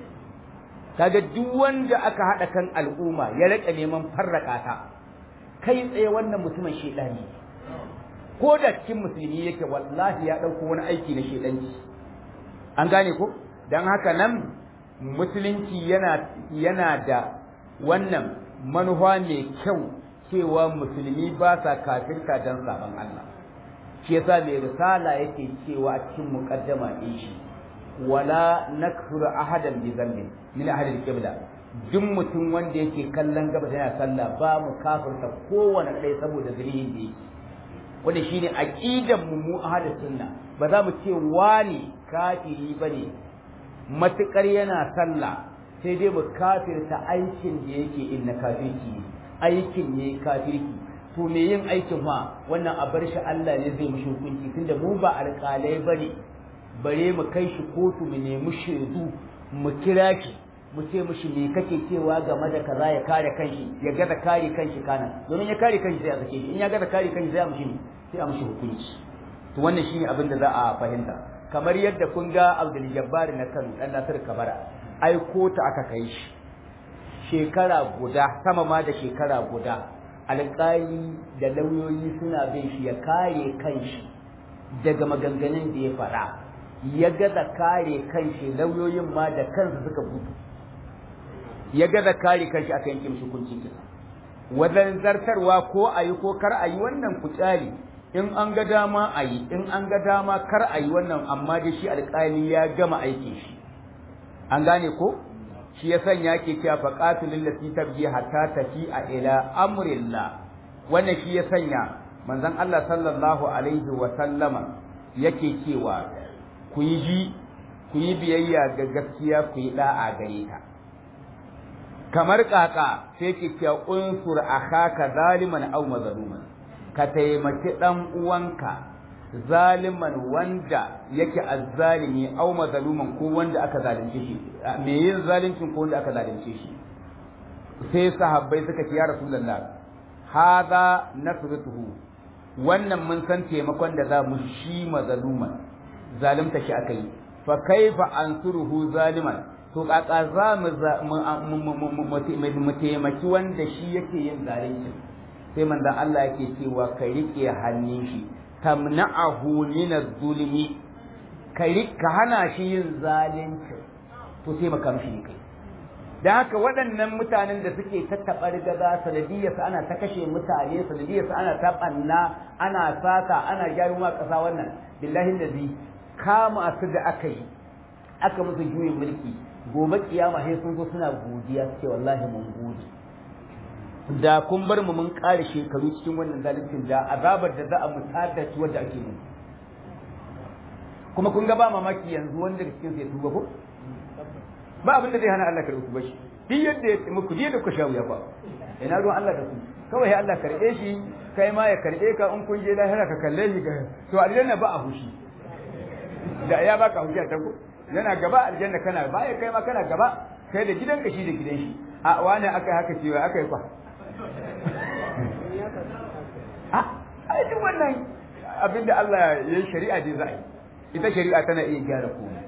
kaga duk wanda aka haɗa kan al'umma ya rika neman farraka ta kai tsaye wannan mutumin shedani ko da cikin musulmi yake wallahi ya ɗauko wani aiki na shedanci an gane ko don haka nan musulunci yana yana da wannan manufa mai kyau cewa musulmi ba sa kafirta don sabon Allah shi yasa mai risala yake cewa a cikin muqaddama din shi wala nakfuru ahadan bi dhanbin min ahli al-qibla duk mutum wanda yake kallon gaba yana sallah ba mu kafirta kowane ɗaya saboda zalihin da yake wanda shine aqidan mu mu ahlus sunna ba za mu ce wani kafiri bane matukar yana sallah sai dai mu kafirta aikin da yake inna kafirki aikin ne kafirki to me yin aikin ma wannan a bar shi Allah ne zai mushi hukunci tunda mu ba alƙalai bane bare mu kai shi kotu mu nemi shaidu mu kira shi mu ce mushi me kake cewa game da kaza ya kare kanshi ya gaza kare kanshi kana domin ya kare kanshi sai a sake shi in ya gaza kare kanshi sai a mushi sai a mushi hukunci to wannan shine abin da za a fahimta kamar yadda kun ga Abdul Jabbar na Kano dan Nasir Kabara ai kota aka kai shi shekara guda sama ma da shekara guda alƙali da lauyoyi suna bin shi ya kare kanshi daga maganganun da ya faɗa ya gaza kare kanshi lauyoyin ma da kansu suka gudu ya gaza kare kanshi aka yanke mishi hukuncin kisa wajen zartarwa ko a yi ko kar a yi wannan kutsari in an ga dama a yi in an ga dama kar a yi wannan amma dai shi alƙali ya gama aikin shi an gane ko shi ya sanya ke cewa faqatilul lati tabghi hatta tafi a ila amrillah wannan shi ya sanya manzon Allah sallallahu alaihi wa sallama yake cewa ku yi ji ku yi biyayya ga gaskiya ku yi da'a gare ta kamar kaka sai ke cewa unsur akhaka zaliman aw mazluman ka taimaki dan uwanka zaliman wanda yake azzalimi aw mazluman ko wanda aka zalunce shi me yin zaluncin ko wanda aka zalunce shi sai sahabbai suka ce ya rasulullah hadha nasrutuhu wannan mun san taimakon da za mu shi mazluman zalunta shi akai fa kaifa ansuruhu zaliman to kaka za mu taimaki wanda shi yake yin zalunci sai manzon Allah yake cewa ka rike hannun shi tamna'ahu min az-zulmi ka ka hana shi yin zalunci to sai maka mishi ne kai da haka waɗannan mutanen da suke tattaɓa gaza sanadiyar su ana ta kashe mutane sanadiyar su ana ta ɓanna ana sata ana gyaruma ƙasa wannan billahi da kama su da aka yi aka musu juyin mulki gobe kiyama sai sun zo suna godiya suke wallahi mun gode da kun bar mu mun ƙare shekaru cikin wannan zaluncin da azabar da za a mu tada shi wanda ake mu kuma kun ga ba mamaki yanzu wanda daga cikin sai tuba ko ba abin da zai hana Allah karɓi tuba shi duk yadda ya muku duk yadda ku sha wuya ba ina ruwan Allah da ku kawai Allah karɓe shi kai ma ya karɓe ka in kun je lahira ka kalle shi ga to aljanna ba a hushi da ya baka hujja ta ko yana gaba aljanna kana baya kai ma kana gaba kai da gidan ka shi da gidan shi a wani aka haka cewa aka yi kwa a ai duk wannan abinda Allah ya yi shari'a dai za a yi ita shari'a tana iya gyara komai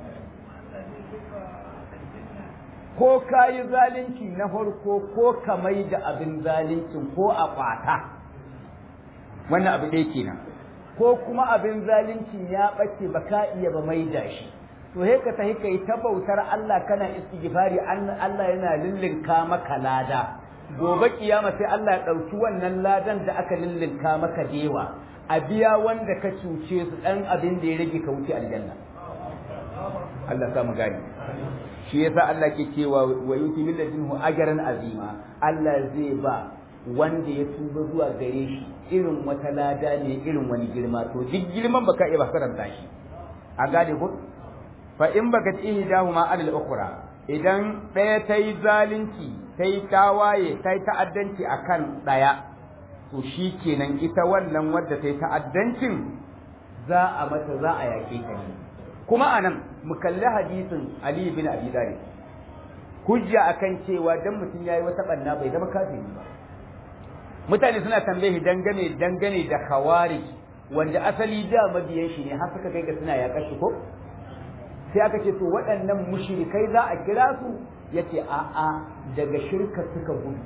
ko ka yi zalunci na farko ko ka mai da abin zaluncin ko a kwata wannan abu ɗaya kenan ko kuma abin zalunci ya ɓace ba ka iya ba mai da shi to he ka tahi kai ta bautar Allah kana istighfari Allah yana lillinka maka lada gobe kiyama sai Allah ya ɗauki wannan ladan da aka lillinka maka dewa a biya wanda ka cuce su ɗan abin da ya rage ka wuce aljanna Allah sa mu gani shi yasa Allah ke cewa wa yuti min ladinhu ajran azima Allah zai ba wanda ya tuba zuwa gare shi irin wata lada ne irin wani girma to duk girman baka iya karanta shi a gane ko fa in baka ihdahuma alal ukhra idan ɗaya ta yi zalunci ta yi tawaye ta yi ta'addanci akan ɗaya to shi kenan ita wannan wadda ta yi ta'addancin za a mata za a yaƙe ta ne kuma anan mu kalli hadisin Ali bin Abi Talib hujja akan cewa dan mutum yayi wata banna bai zama kafiri ba mutane suna tambaye dangane dangane da khawarij wanda asali da mabiyan shi ne har suka kai ga suna yaƙar shi ko sai aka ce to waɗannan mushrikai za a kira su yace a a daga shirka suka gudu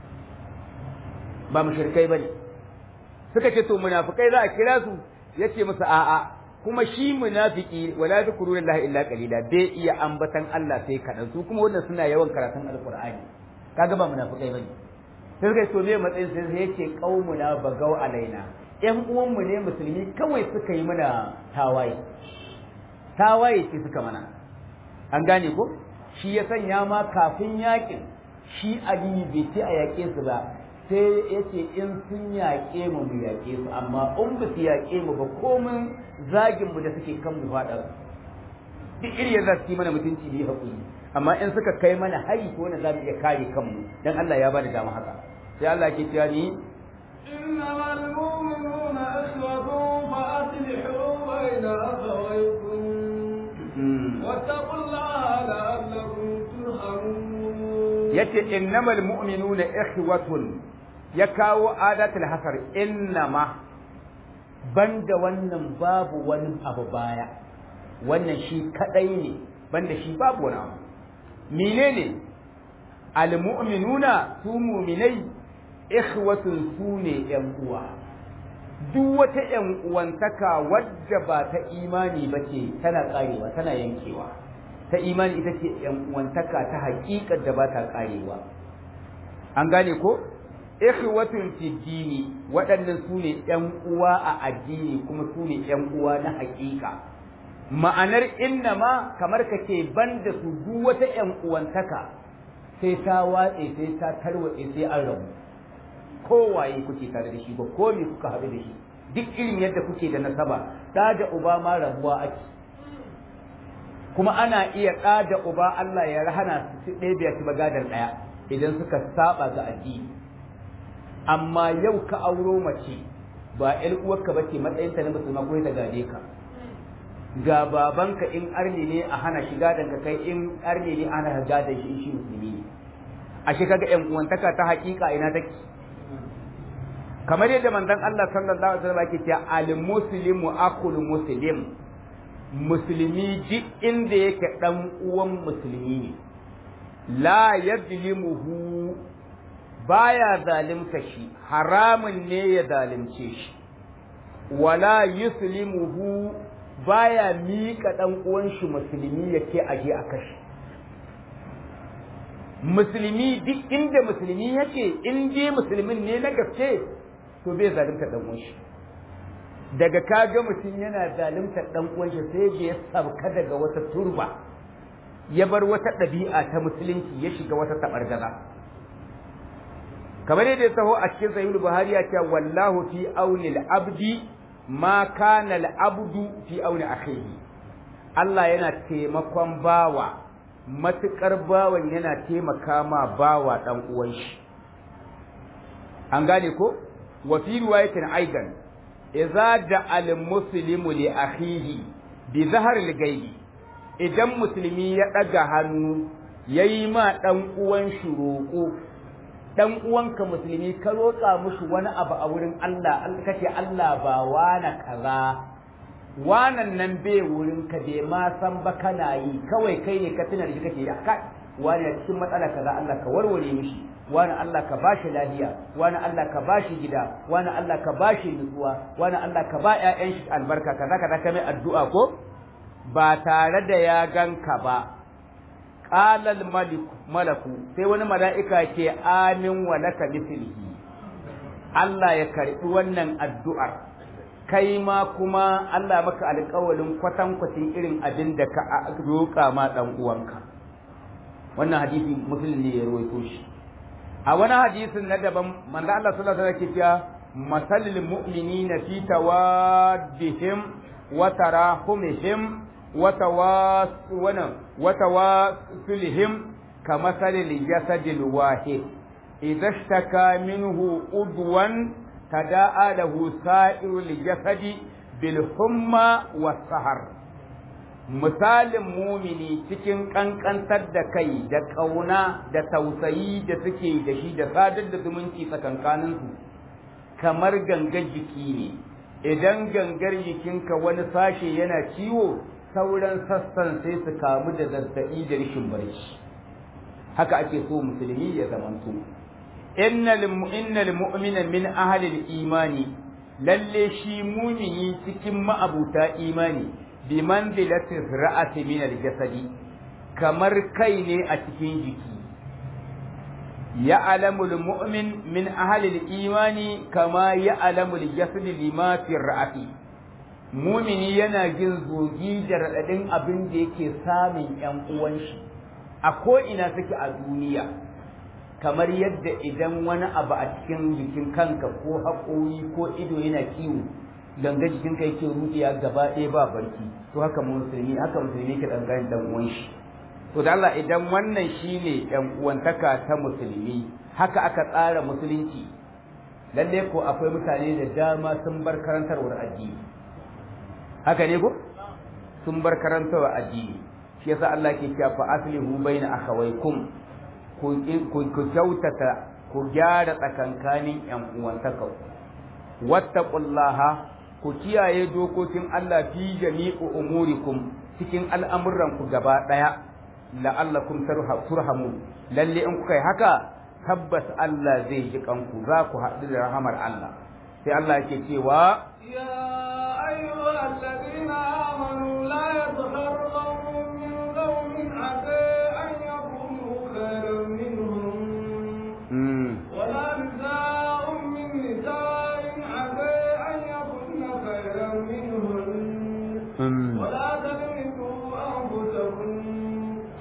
ba mushrikai bane suka ce to munafikai za a kira su yace musu a a kuma shi munafiki wala zikru lillahi illa qalila bai iya ambatan Allah sai kadan su kuma wannan suna yawan karatun alqur'ani kaga ba munafikai bane sai suka to me matsayin sai sai yace qaumuna bagau alaina ƴan uwanmu ne musulmi kawai suka yi mana tawaye tawaye ce suka mana an gane ko shi ya sanya ma kafin yakin shi Ali bai ce a yaƙe su ba sai ya ce in sun yaƙe mu mu yaƙe su amma in ba su yaƙe mu ba komin zagin mu da suke kan mu faɗa duk iri ya za su yi mana mutunci ne haƙuri amma in suka kai mana hari ko na za mu iya kare kanmu dan Allah ya bada dama haka sai Allah ke cewa ni إنما المؤمنون إخوة فأصلحوا بين أخويكم واتقوا الله لعلكم ترحمون yace innamal mu'minuna ikhwatun ya kawo adatul hasar innama banda wannan babu wani abu baya wannan shi kadai ne banda shi babu wani abu menene almu'minuna su mu'minai ikhwatun su ne yan uwa duk wata yan uwantaka wadda ba ta imani ba ce tana karewa tana yankewa ta imani ita ce yan uwantaka ta haƙiƙar da ba ta karewa an gane ko ikhwatun fi dini waɗannan su ne yan uwa a addini kuma su ne yan uwa na haƙiƙa ma'anar inna ma kamar ka ce ban da su duk wata ƴan uwantaka sai ta watse sai ta tarwatse sai an rabu kowaye kuke tare da shi ba ko me kuka haɗu da shi duk irin yadda kuke da nasaba ɗa da uba ma rabuwa ake kuma ana iya ɗa da uba Allah ya rahana su ɗaya biya su bagadar ɗaya idan suka saba ga addini amma yau ka auro mace ba ƴar uwarka ba ce matsayinta na musulma ko ta gade ka ga babanka in arne ne a hana shiga danka kai in arne ne ana gadon shi in shi musulmi ne ashe kaga ƴan uwantaka ta haƙiƙa ina take kamar yadda manzon Allah sallallahu alaihi wasallam yake cewa al muslimu akul muslim musulmi duk inda yake dan uwan musulmi ne la yadlimuhu baya zalimta shi haramun ne ya zalimce shi wala yuslimuhu baya miƙa dan uwan shi musulmi yake aje a kashi musulmi duk inda musulmi yake in dai musulmin ne na gaske to bai zalunta dan uwan shi daga kaga mutum yana zalunta dan uwan shi sai da ya sabka daga wata turba ya bar wata ɗabi'a ta musulunci ya shiga wata tabargaza kamar yadda ya taho a cikin sahihul buhari ya ce wallahu fi auni al-abdi ma kana al-abdu fi auni akhihi Allah yana taimakon bawa matukar bawan yana taimaka ma bawa dan uwan shi an gane ko wa fi riwayatin aidan idza da al-muslimu li akhihi bi zahar al-ghaibi idan musulmi ya daga hannu yayi ma dan uwan shi roƙo dan uwanka musulmi ka roƙa mushi wani abu a wurin Allah kace Allah ba wana kaza wanan nan bai wurin ka bai ma san ba kana yi kawai kai ne ka tuna da shi kake yi kai wani cikin matsala kaza Allah ka warware mishi wani Allah ka bashi lafiya wani Allah ka bashi gida wani Allah ka bashi nutsuwa wani Allah ka ba ƴaƴan shi albarka kaza kaza ka mai addu'a ko ba tare da ya ganka ba qalal malaku sai wani mala'ika ke amin wa laka mithlihi Allah ya karbi wannan addu'ar kai ma kuma Allah maka alƙawalin kwatankwacin irin abin da ka roƙa ma dan uwanka wannan hadisi muslim ne ya rawaito shi a wani hadisin na daban manzo Allah sallallahu alaihi wasallam ke cewa masalil mu'minina fi tawaddihim wa tarahumihim wa tawasulihim kamasalil jasadil wahid idza ishtaka minhu udwan tada'a lahu sa'irul jasadi bil humma was sahar misalin mumini cikin ƙanƙantar da kai da ƙauna da tausayi da suke da shi da sadar da zumunci tsakankaninsu kamar gangar jiki ne idan gangar jikinka wani sashe yana ciwo sauran sassan sai su kamu da zazzaɓi da rashin barci haka ake so musulmi ya zamanto innal mu'mina min ahli imani lalle shi mumini cikin ma'abuta imani bi manzilati ra'ati min al-jasadi kamar kai ne a cikin jiki ya'lamu al-mu'min min ahli al-imani kama ya'lamu al-jasadi lima fi ra'ati mumini yana jin zogi da radadin abin da yake samun yan uwan shi a ko ina suke a duniya kamar yadda idan wani abu a cikin jikin kanka ko haƙori ko ido yana ciwo ganga jikin kai yake rudiya gaba ɗaya ba barki to haka musulmi haka musulmi ke dangane dan uwan shi to da Allah idan wannan shine ɗan uwantaka ta musulmi haka aka tsara musulunci lalle ko akwai mutane da dama sun bar karantarwar addini haka ne ko sun bar karantarwar addini shi yasa Allah ke cewa fa aslihu baina akhawaykum ku ku kyautata ku gyara tsakankanin ƴan uwantaka wattaqullaha ku kiyaye dokokin Allah fi jami'u umurikum cikin al'amuran ku gaba daya la'allakum turhamu lalle in kuka yi haka tabbas Allah zai ji kanku za ku haɗu da rahamar Allah sai Allah yake cewa ya ayyuhal ladina amanu la yadhhar qawmun min qawmin asa an yakunu khayran minhum ولا نساء من نساء عسى أن يكن خيرا منهن ولا تدري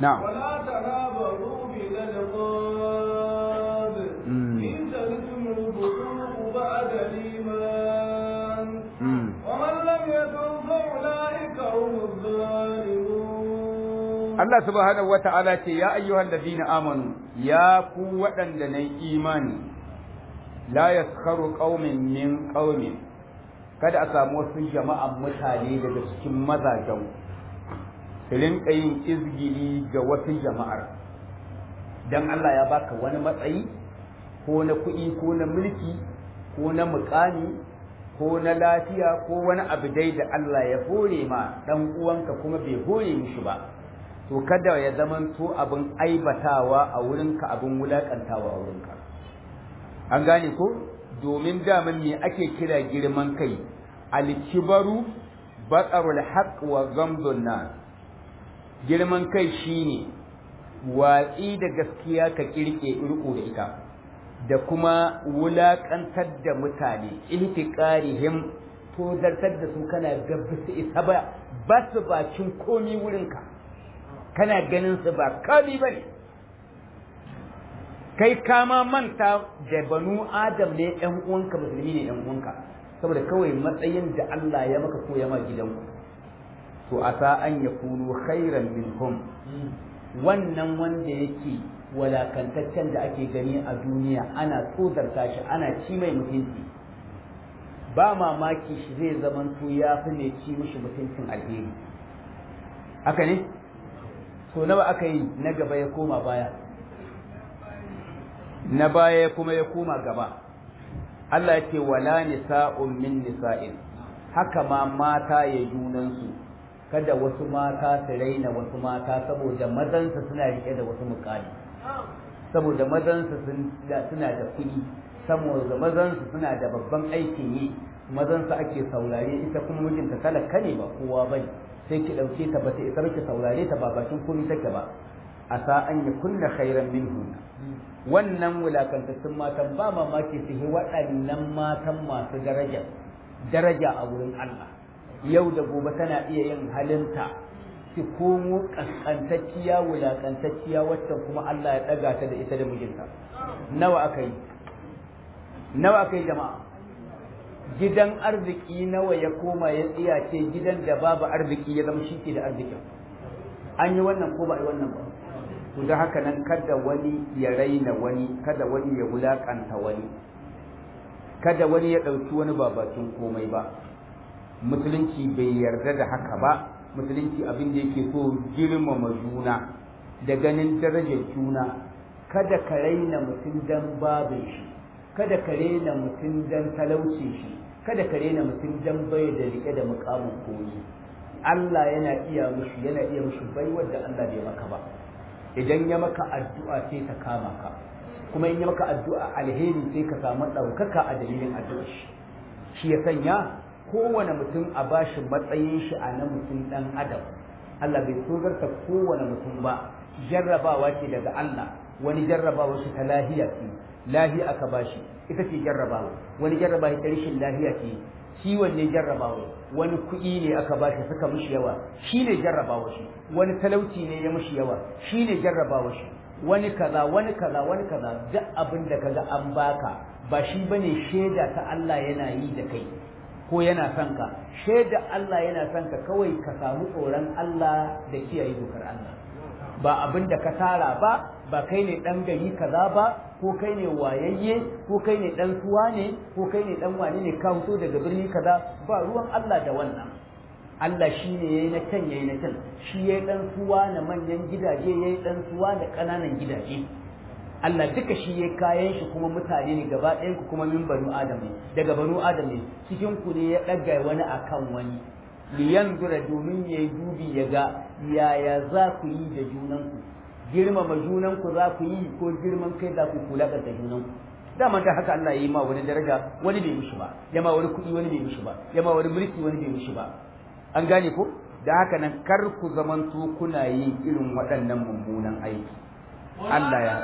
na'am ولا تنابروا بالألقاب مم. بئس الاسم الفسوق بعد الإيمان mm. ومن لم يتب فأولئك هم الظالمون Allah subhanahu wa ta'ala ce ya ayyuhan ladina amanu ya ku waɗanda na imani la yaskharu qaumin min qaumin kada a samu wasu jama'an mutane daga cikin mazajen su rinka yin izgili ga wasu jama'ar dan Allah ya baka wani matsayi ko na kuɗi ko na mulki ko na mukami ko na lafiya ko wani abu dai da Allah ya hore ma dan uwanka kuma bai hore mishi ba to kada ya zamanto abin aibatawa a wurinka abin wulakantawa a wurinka an gane ko domin daman me ake kira girman kai alkibaru batsarul haqq wa ghamdun nas girman kai shine watsi da gaskiya ka kirke irko da ita da kuma wulakantar da mutane ihtiqarihim to zartar da su kana gabba su isa ba ba su bakin komi wurinka kana ganin su ba kami bane kai kama manta da banu adam ne ɗan uwanka musulmi ne ɗan uwanka saboda kawai matsayin da Allah ya maka ko ya ma gidanku to asa an yakunu khairan minhum wannan wanda yake walakantaccen da ake gani a duniya ana tsodarta shi ana ci mai mutunci ba mamaki shi zai zamanto ya fi ne ci mishi mutuncin alheri haka ne to nawa aka yi na gaba ya koma baya na baya kuma ya koma gaba Allah ya ce wala nisa'un min nisa'in haka ma mata ya junansu kada wasu mata su raina wasu mata saboda mazansa suna rike da wasu mukami saboda mazansa suna da kuɗi saboda mazansa suna da babban aikin yi mazansa ake saurare ita kuma mijinta talaka ne ba kowa bane sai ki ɗauke ta bata isa ki saurare ta ba bakin komai take ba a sa an yi kunna khairan minhu wannan wulakantattun matan ba mamaki su yi waɗannan matan masu daraja daraja a wurin Allah yau da gobe tana iya yin halinta ki komo kaskantacciya wulakantacciya wacce kuma Allah ya ɗaga ta da ita da mijinta nawa aka yi nawa aka yi jama'a gidan arziki nawa ya koma ya tsiyace gidan da babu arziki ya zama shi ke da arzikin an yi wannan ko ba a yi wannan ba to da haka nan kada wani ya raina wani kada wani ya wulakanta wani kada wani ya ɗauki wani ba bakin komai ba musulunci bai yarda da haka ba musulunci abin da yake so girmama juna da ganin darajar juna kada ka raina mutum dan babin shi kada ka raina mutum dan talaucin shi kada ka raina mutum dan bai da rike da mukamin koyi Allah yana iya mushi yana iya mushi baiwar da Allah bai maka ba idan ya maka addu'a sai ta kama ka kuma in ya maka addu'a alheri sai ka samu ɗaukaka a dalilin addu'ar shi shi ya sanya kowane mutum a bashi matsayin shi a na mutum ɗan adam Allah bai tsogarta kowane mutum ba jarrabawa ce daga Allah wani jarrabawa shi ta lahiya ce lahiya aka bashi ita ce jarrabawa wani jarrabawa ta rashin lahiya ce ciwon ne jarrabawa wani kuɗi ne aka bashi suka mishi yawa shi ne jarrabawa shi wani talauci ne ya mishi yawa shi ne jarrabawa shi wani kaza wani kaza wani kaza duk abin da kaga an baka ba shi bane shaida ta Allah yana yi da kai ko yana son ka shaida Allah yana son ka kawai ka samu tsoron Allah da kiyaye dokar Allah ba abin da ka tara ba ba kai ne dan gari kaza ba ko kai ne wayayye ko kai ne dan suwa ne ko kai ne dan wane ne ka fito daga birni kaza ba ruwan Allah da wannan Allah shi ne yayi na can yayi na can shi yayi dan suwa na manyan gidaje yayi dan suwa da ƙananan gidaje Allah duka shi yayi kayan shi kuma mutane ne gaba ɗayan ku kuma min banu adam ne daga banu adam ne cikin ku ne ya ɗaga wani akan wani liyanzura domin yayi dubi ya ga yaya za ku yi da junanku girmama junanku za ku yi ko girman kai za ku kula da junanku dama ta haka Allah ya yi ma wani daraja wani bai mishi ba ya ma wani kuɗi wani bai mishi ba ya ma wani mulki wani bai mishi ba an gane ko da haka nan kar ku zamanto kuna yin irin waɗannan mummunan aiki Allah ya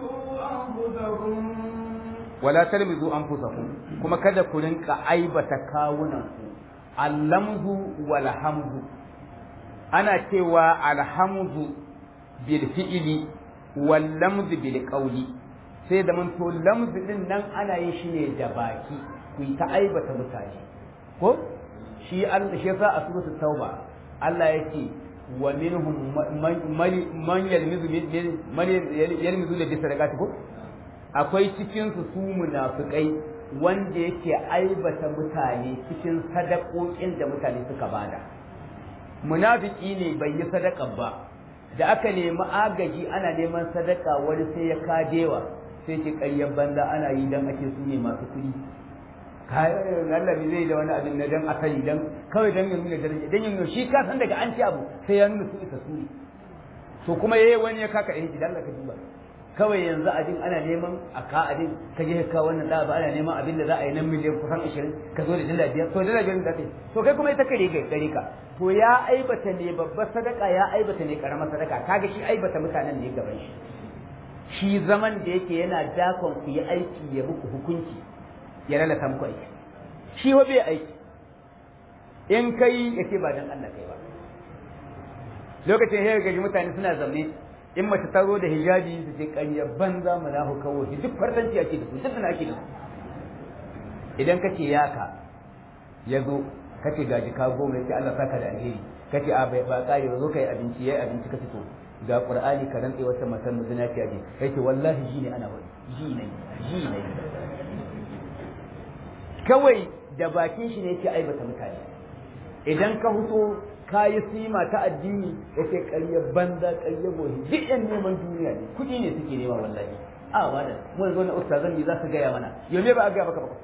wala talmizu anfusakum kuma kada ku rinka aibata kawunan ku allamzu wal hamzu ana cewa alhamzu bil fi'li wal lamz bil qawli sai da mun to lamz din nan ana yin shi ne da baki ku yi ta aibata mutane ko shi Allah shi yasa a suratul tauba Allah yake wa minhum man yalmizu man yalmizu da sadaqati ko akwai cikin su su munafikai wanda yake aibata mutane cikin sadakokin da mutane suka bada munafiki ne bai yi sadaka ba da aka nemi agaji ana neman sadaka wani sai ya kadewa sai ke ƙaryar banza ana yi dan ake su ne masu kuɗi Allah zai da wani abin na dan asali dan kawai dan ya nuna daraja dan ya nuna shi ka san daga an ci abu sai ya nuna su isa su ne to kuma yayi wani ya kaka eh dan ka duba kawai yanzu abin ana neman a ka abin ka je ka wannan da ba ana neman abin da za a yi nan miliyan kusan 20 ka zo da dala biyar to dala biyar da kai to kai kuma ita kare ga gare ka to ya aibata ne babbar sadaka ya aibata ne karamar sadaka kaga shi aibata mutanen ne gaban shi shi zaman da yake yana dakon ku yi aiki ya muku hukunci ya lalata muku aiki shi wa bai aiki in kai ya ce ba dan Allah kai ba lokacin ya gaji mutane suna zaune in mace ta zo da hijabi su ce ƙarya banza mu lahu kawo duk fartanci ake da su duk da ake da su idan kace yaka ya zo kace gaji ka goma yace Allah saka da alheri kace a bai ba kare ba zo kai abinci yayi abinci kace to ga qur'ani ka rantsa wata matan muzinaciya ce yace wallahi ji ne ana wani ji ne ji ne kawai da bakin shi ne yake aibata mutane idan ka huto ka yi sima ta addini yake ƙarya banza ƙarya gohi duk yan neman duniya ne kuɗi ne suke nema wallahi a ba da mun zo na ustazan ne za su gaya mana yau ne ba a gaya maka ba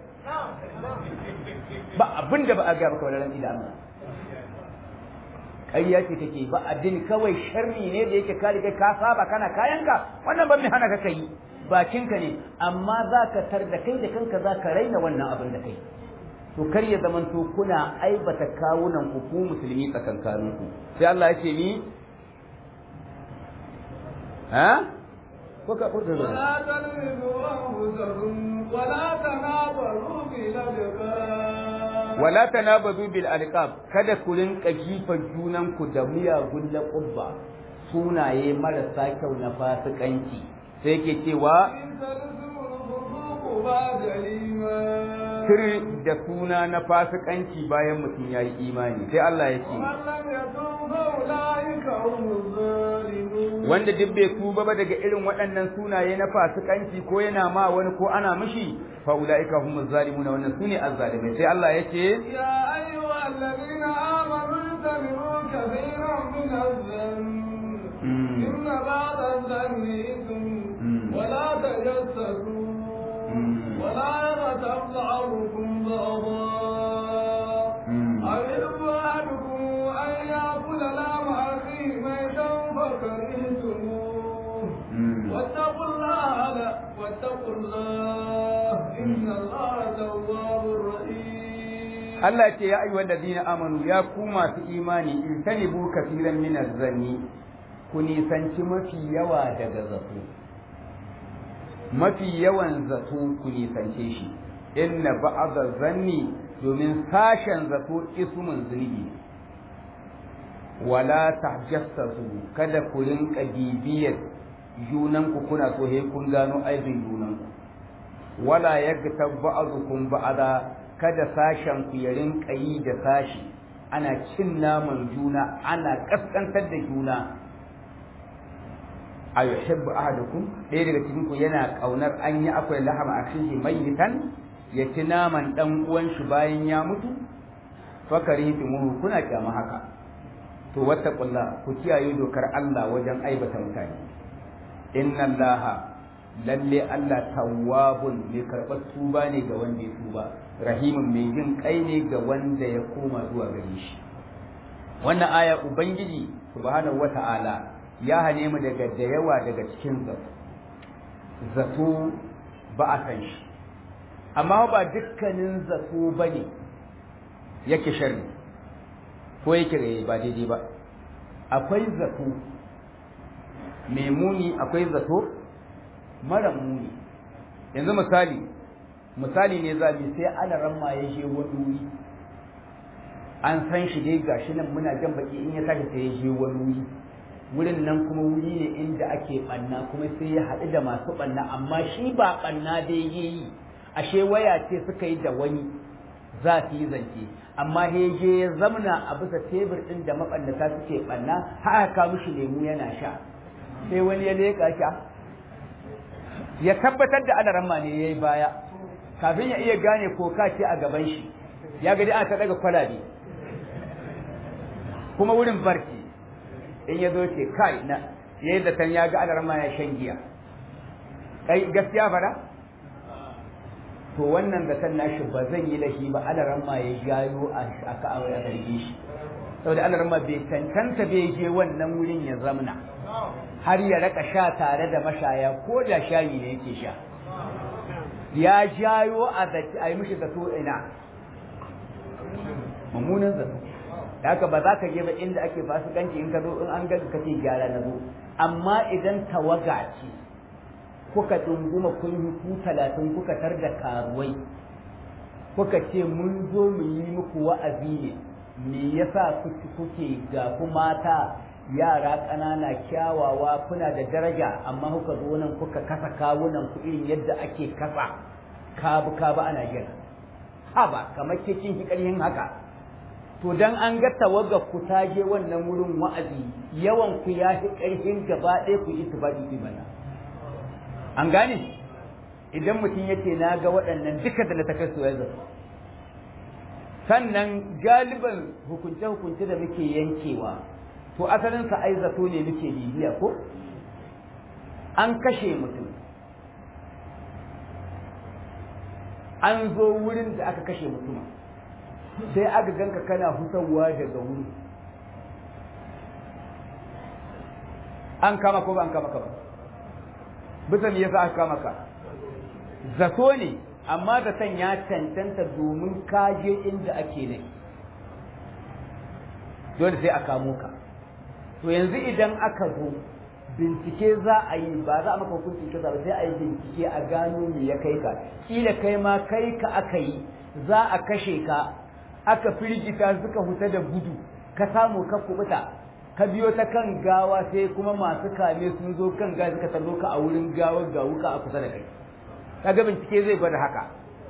ba abin da ba a gaya maka ba ran ila Allah ƙarya ce take ba addini kawai sharri ne da yake kare kai ka saba kana kayanka wannan ban mai hana ka kai bakinka ne amma za ka tar da kai da kanka za ka raina wannan abin da kai to kar ya zamanto kuna aibata kawunan ku ku musulmi tsakankanin ku sai Allah ya ce ni ha ko ka ko da ولا تلمزوا أنفسكم ولا تنابروا بالألقاب wala tanabazu bil alqab kada ku rinka jifan junan ku da miyagun laqabba sunaye marasa kyau na fasikanci sai yake cewa إن تلزموا الفسوق بعد الإيمان sir da suna na fasikanci bayan mutum ya yi imani sai Allah ya ce ومن لم يتوب فأولئك هم الظالمون wanda duk bai tuba ba daga irin waɗannan sunaye na fasikanci ko yana ma wani ko ana mishi fa ulaika humuz zalimun wannan sune azzalimai sai Allah ya ce يا أيها الذين آمنوا اجتنبوا كثيرا من الذنب مم. إن بعض الذنب إثم مم. ولا تجسسوا مم. ولا يغتب بعضكم بعضا مم. أيحب أحدكم أن يأكل لحم أخيه ميتا فكرهتموه مم. واتقوا الله لا واتقوا الله إن الله تواب رحيم Allah ce ya ayyuhal ladina amanu ya ku masu imani in tanibu kafiran min zanni ku nisanci mafi yawa daga zato mafi yawan zato ku nisance shi inna ba'dha zanni domin sashen zato ismun zunubi wala tahjassasu kada ku rinka bibiyar junanku kuna so he kun gano aibin junanku wala yagtab ba'dukum ba'da kada sashen ku ya rinka yi da sashi ana cin naman juna ana kaskantar da juna a yuhibbu ahadukum ɗaya daga cikin ku yana kaunar an yi akwai lahama akhihi mayyitan ya ci naman dan uwan shi bayan ya mutu fakarihtumu kuna kyama haka to wattaqullah ku kiyaye dokar Allah wajen aibata mutane inna allaha lalle Allah tawwabun mai karɓar tuba ne ga wanda ya tuba rahimun mai jin kai ne ga wanda ya koma zuwa gare shi wannan aya ubangiji subhanahu wata'ala ya hane mu daga da yawa daga cikin zato zato ba a kan shi amma ba dukkanin zato bane yake sharri ko yake ba daidai ba akwai zato mai muni akwai zato mara muni yanzu misali misali ne za mu sai alaran ma ya je wani wuri an san shi dai gashi nan muna jan baki in ya tashi sai ya je wani wuri wurin nan kuma wuri ne inda ake ɓanna kuma sai ya haɗu da masu ɓanna amma shi ba ɓanna dai ya yi ashe waya ce suka yi da wani za su yi zance amma je ya zamna a bisa tebur ɗin da maɓannata suke ɓanna har ka mishi lemu yana sha sai wani ya leƙa sha ya tabbatar da alaramma ne ya yi baya kafin ya iya gane koka ce a gaban shi ya gadi ana ta daga kwalabe kuma wurin barci in ya zo ce kai na ya yi zaton ya ga alaramma ya shan giya kai gaskiya fara to wannan zaton nashi ba zan yi lahi ba alaramma ya jayo a ka'awar a zarge shi saboda alaramma bai cancanta bai je wannan wurin ya zamna har ya raka sha tare da mashaya ko da shayi ne yake sha ya jayo a yi mishi zato ina mummunan zato da haka ba za ka je ba inda ake fasikanci in ka zo in an gaga kace gyara na zo amma idan tawaga ce kuka dunguma kun yi ku talatin kuka tar da karuwai kuka ce mun zo mu yi muku wa'azi ne me yasa kuke ga ku mata yara ƙanana kyawawa kuna da daraja amma kuka zo nan kuka kasa kawunan ku irin yadda ake kasa kabu kabu ana jira haba kamar ke kin ki ƙarhin haka to dan an ga tawagar ku ta je wannan wurin wa'azi yawan ku ya fi ƙarhin gaba ɗaya ku yi tufadi fi bana an gane idan mutum yace na ga waɗannan duka da ta kasu ya zato sannan galiban hukunce-hukunce da muke yankewa to asalinsa ai zato ne muke bibiya ko an kashe mutum an zo wurin da aka kashe mutum sai aka ganka kana hutawa daga wuri an kama ko ba an kama ka ba bisa me yasa aka kama ka zato ne amma zaton ya cancanta domin kaje inda ake ne dole sai a kamo ka to yanzu idan aka zo bincike za a yi ba za a maka hukuncin kaza ba sai a yi bincike a gano me ya kai ka kila kai ma kai ka aka yi za a kashe ka aka firgita suka huta da gudu ka samu ka kubuta ka biyo ta kan gawa sai kuma masu kame sun zo kan gawa suka tallo ka a wurin gawar ga wuka a kusa da kai kaga bincike zai gwada haka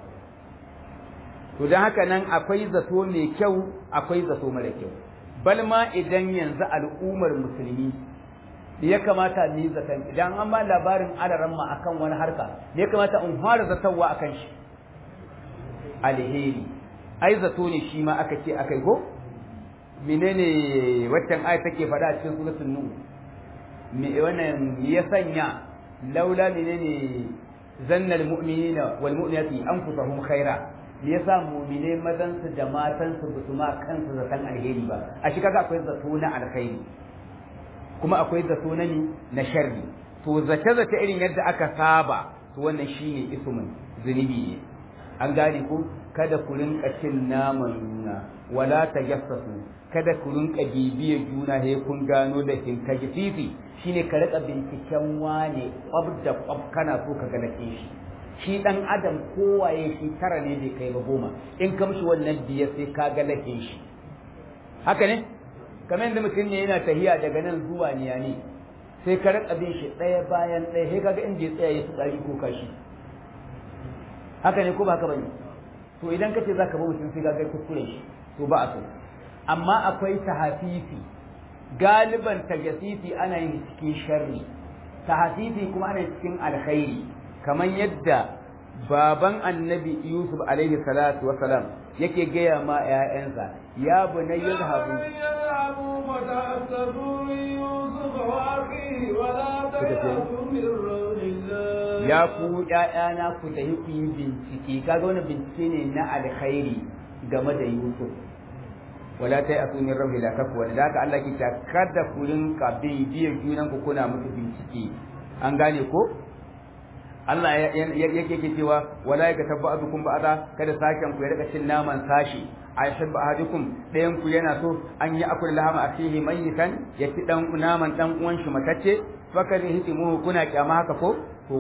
to don haka nan akwai zato mai kyau akwai zato mara kyau balma idan yanzu al'ummar musulmi ya kamata ni zaton idan an ba labarin alaran ma akan wani harka ya kamata in fara zatawa akan shi alheri ai zato ne shi ma aka ce akai ko menene waccan aya take faɗa a cikin suratul nur me wannan ya sanya laula menene zanna almu'minina wal mu'minati anfusahum khaira me yasa mu'mine mazan su da matan su basu ma kansu zaton alheri ba a shi kaga akwai zato na alkhairi kuma akwai zato na ni na sharri to zace zace irin yadda aka saba to wannan shine ismun zunubi ne an gane ko kada ku rinka cin naman juna wala tajassasu kada ku rinka bibiya juna he kun gano da kin kaji fifi shine ka rika binciken wane kwab da kwab kana so ka ga shi shi dan adam kowaye shi tara ne bai kai ba goma in ka mishi wannan biyar sai ka ga lahin shi haka ne kamar yadda mutum ne yana tahiya daga nan zuwa niyani sai ka rika bin shi ɗaya bayan ɗaya sai kaga inda ya tsaya ya tsari ko kashi haka ne ko ba haka bane to idan kace zaka bi mutum sai kaga kuskure shi to ba a so amma akwai tahafifi galiban tajasifi ana yin cikin sharri tahafifi kuma ana cikin alkhairi kamar yadda baban annabi Yusuf alaihi salatu wa salam yake gaya ma ‘ya'yansa ya bu na yin habu ya ku ‘ya'yana ku tafi ku yi bincike kaga wani bincike ne na alkhairi game da Yusuf wala ta yi asumin rabu da kafu wanda da haka Allah ke ta kada ku rinka bibiyar junan ku kuna musu bincike an gane ko Allah yake ke cewa wala ya tabba azukum ba'da kada sashen ku ya rika cin naman sashi aisha ba ahadukum dayan ku yana so an yi akul lahama asihi mayitan ya ci dan naman dan uwan shi matacce fakari hitimu kuna kyama haka ko to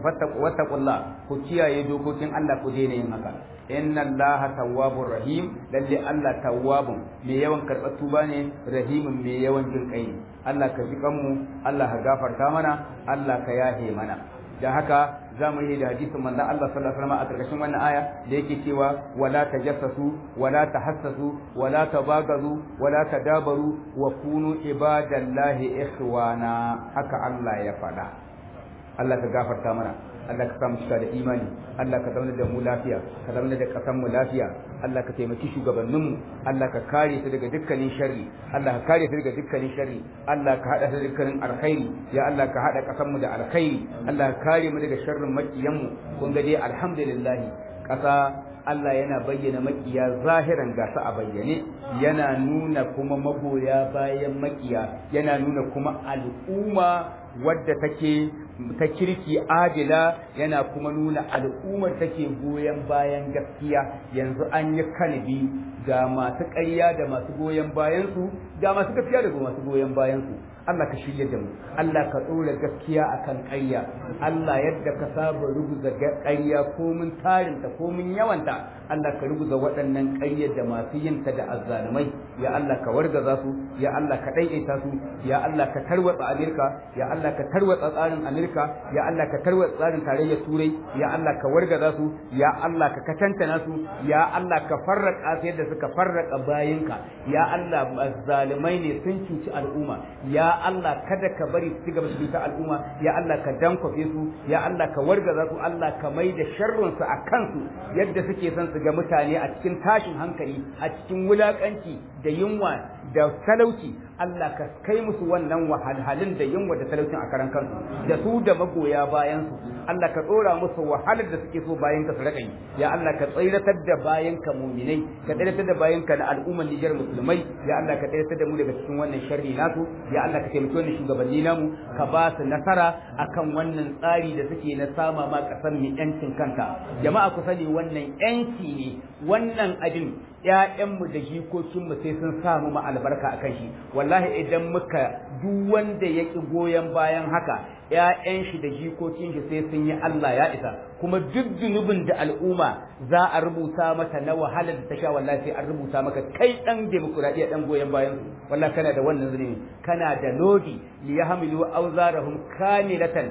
wattaqullah ku kiyaye dokokin Allah ku daina yin haka inna allaha tawwabur rahim lalle Allah tawwabun mai yawan karɓar tuba ne rahimun mai yawan jin kai Allah ka ji kanmu Allah ka gafarta mana Allah ka yahe mana dan haka za mu yi da hadisin manzon Allah sallallahu alaihi wasallam a karkashin wannan aya da yake cewa wala tajassasu wala tahassasu wala tabagazu wala tadabaru wa kunu ibadallahi ikhwana haka Allah ya faɗa Allah ka gafarta mana Allah ka samu cika da imani Allah ka zauna da mu lafiya ka zauna da kasan mu lafiya Allah ka taimaki shugabannin mu Allah ka kare su daga dukkanin sharri Allah ka kare su daga dukkanin sharri Allah ka hada su da dukkanin alkhairi ya Allah ka hada kasan mu da alkhairi Allah ka kare mu daga sharrin makiyan mu kun ga dai alhamdulillah kasa Allah yana bayyana makiya zahiran gasa a bayyane yana nuna kuma magoya bayan makiya yana nuna kuma al'umma wadda take ta kirki adila yana kuma nuna al'ummar take goyon bayan gaskiya yanzu an yi kalbi ga masu ƙarya da masu goyon bayansu ga masu gaskiya da masu goyon bayansu Allah ka shirya da mu Allah ka ɗora gaskiya akan ƙarya Allah yadda ka saba rubuta ƙarya ko mun tarinta ko mun yawanta Allah ka rubuta waɗannan ƙaryar da masu yinta da azzalumai ya Allah ka wargaza su ya Allah ka ɗaiɗaita su ya Allah ka tarwatsa Amerika ya Allah ka tarwatsa tsarin Amerika ya Allah ka tarwatsa tsarin tarayyar Turai ya Allah ka wargaza su ya Allah ka katantana su ya Allah ka farraka su yadda suka farraka bayinka ya Allah azzalumai ne sun cuci al'umma ya Allah kada ka bari su gaba su ta al'umma ya Allah ka dankwafe su ya Allah ka wargaza su Allah ka mai da sharrun su a kansu yadda suke son su ga mutane a cikin tashin hankali a cikin wulakanci da yunwa da talauci Allah ka kai musu wannan wahalhalun da yunwa da talaucin a karan kansu da su da magoya bayan su Allah ka tsora musu wahalar da suke so bayan ka su raka yi ya Allah ka tsiratar da bayan ka muminai ka tsiratar da bayan ka na al'ummar Nijar musulmai ya Allah ka tsiratar da mu daga cikin wannan sharri nasu ya Allah ka taimaki wannan shugabanni namu ka ba su nasara akan wannan tsari da suke na sama ma kasar mu yancin kanta jama'a ku sani wannan yanci ne wannan abin ƴaƴanmu da jikokinmu sai sun samu mu albarka akan shi wallahi idan muka duk wanda ya ki goyon bayan haka ƴaƴan shi da jikokin shi sai sun yi Allah ya isa kuma duk zunubin da al'umma za a rubuta mata na wahalar da ta sha wallahi sai an rubuta maka kai dan demokuraɗiyya dan goyon bayan su wallahi kana da wannan zunubi kana da lodi li yahmilu awzarahum kamilatan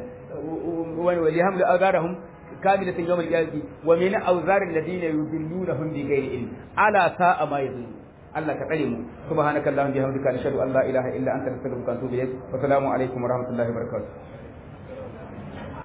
wa li yahmilu awzarahum كاملة يوم القيامة ومن أوزار الذين يضلونهم بغير علم على ساء ما يضلون الله كريم سبحانك اللهم بحمدك نشهد أن لا إله إلا أنت نستغفرك ونتوب إليك والسلام عليكم ورحمة الله وبركاته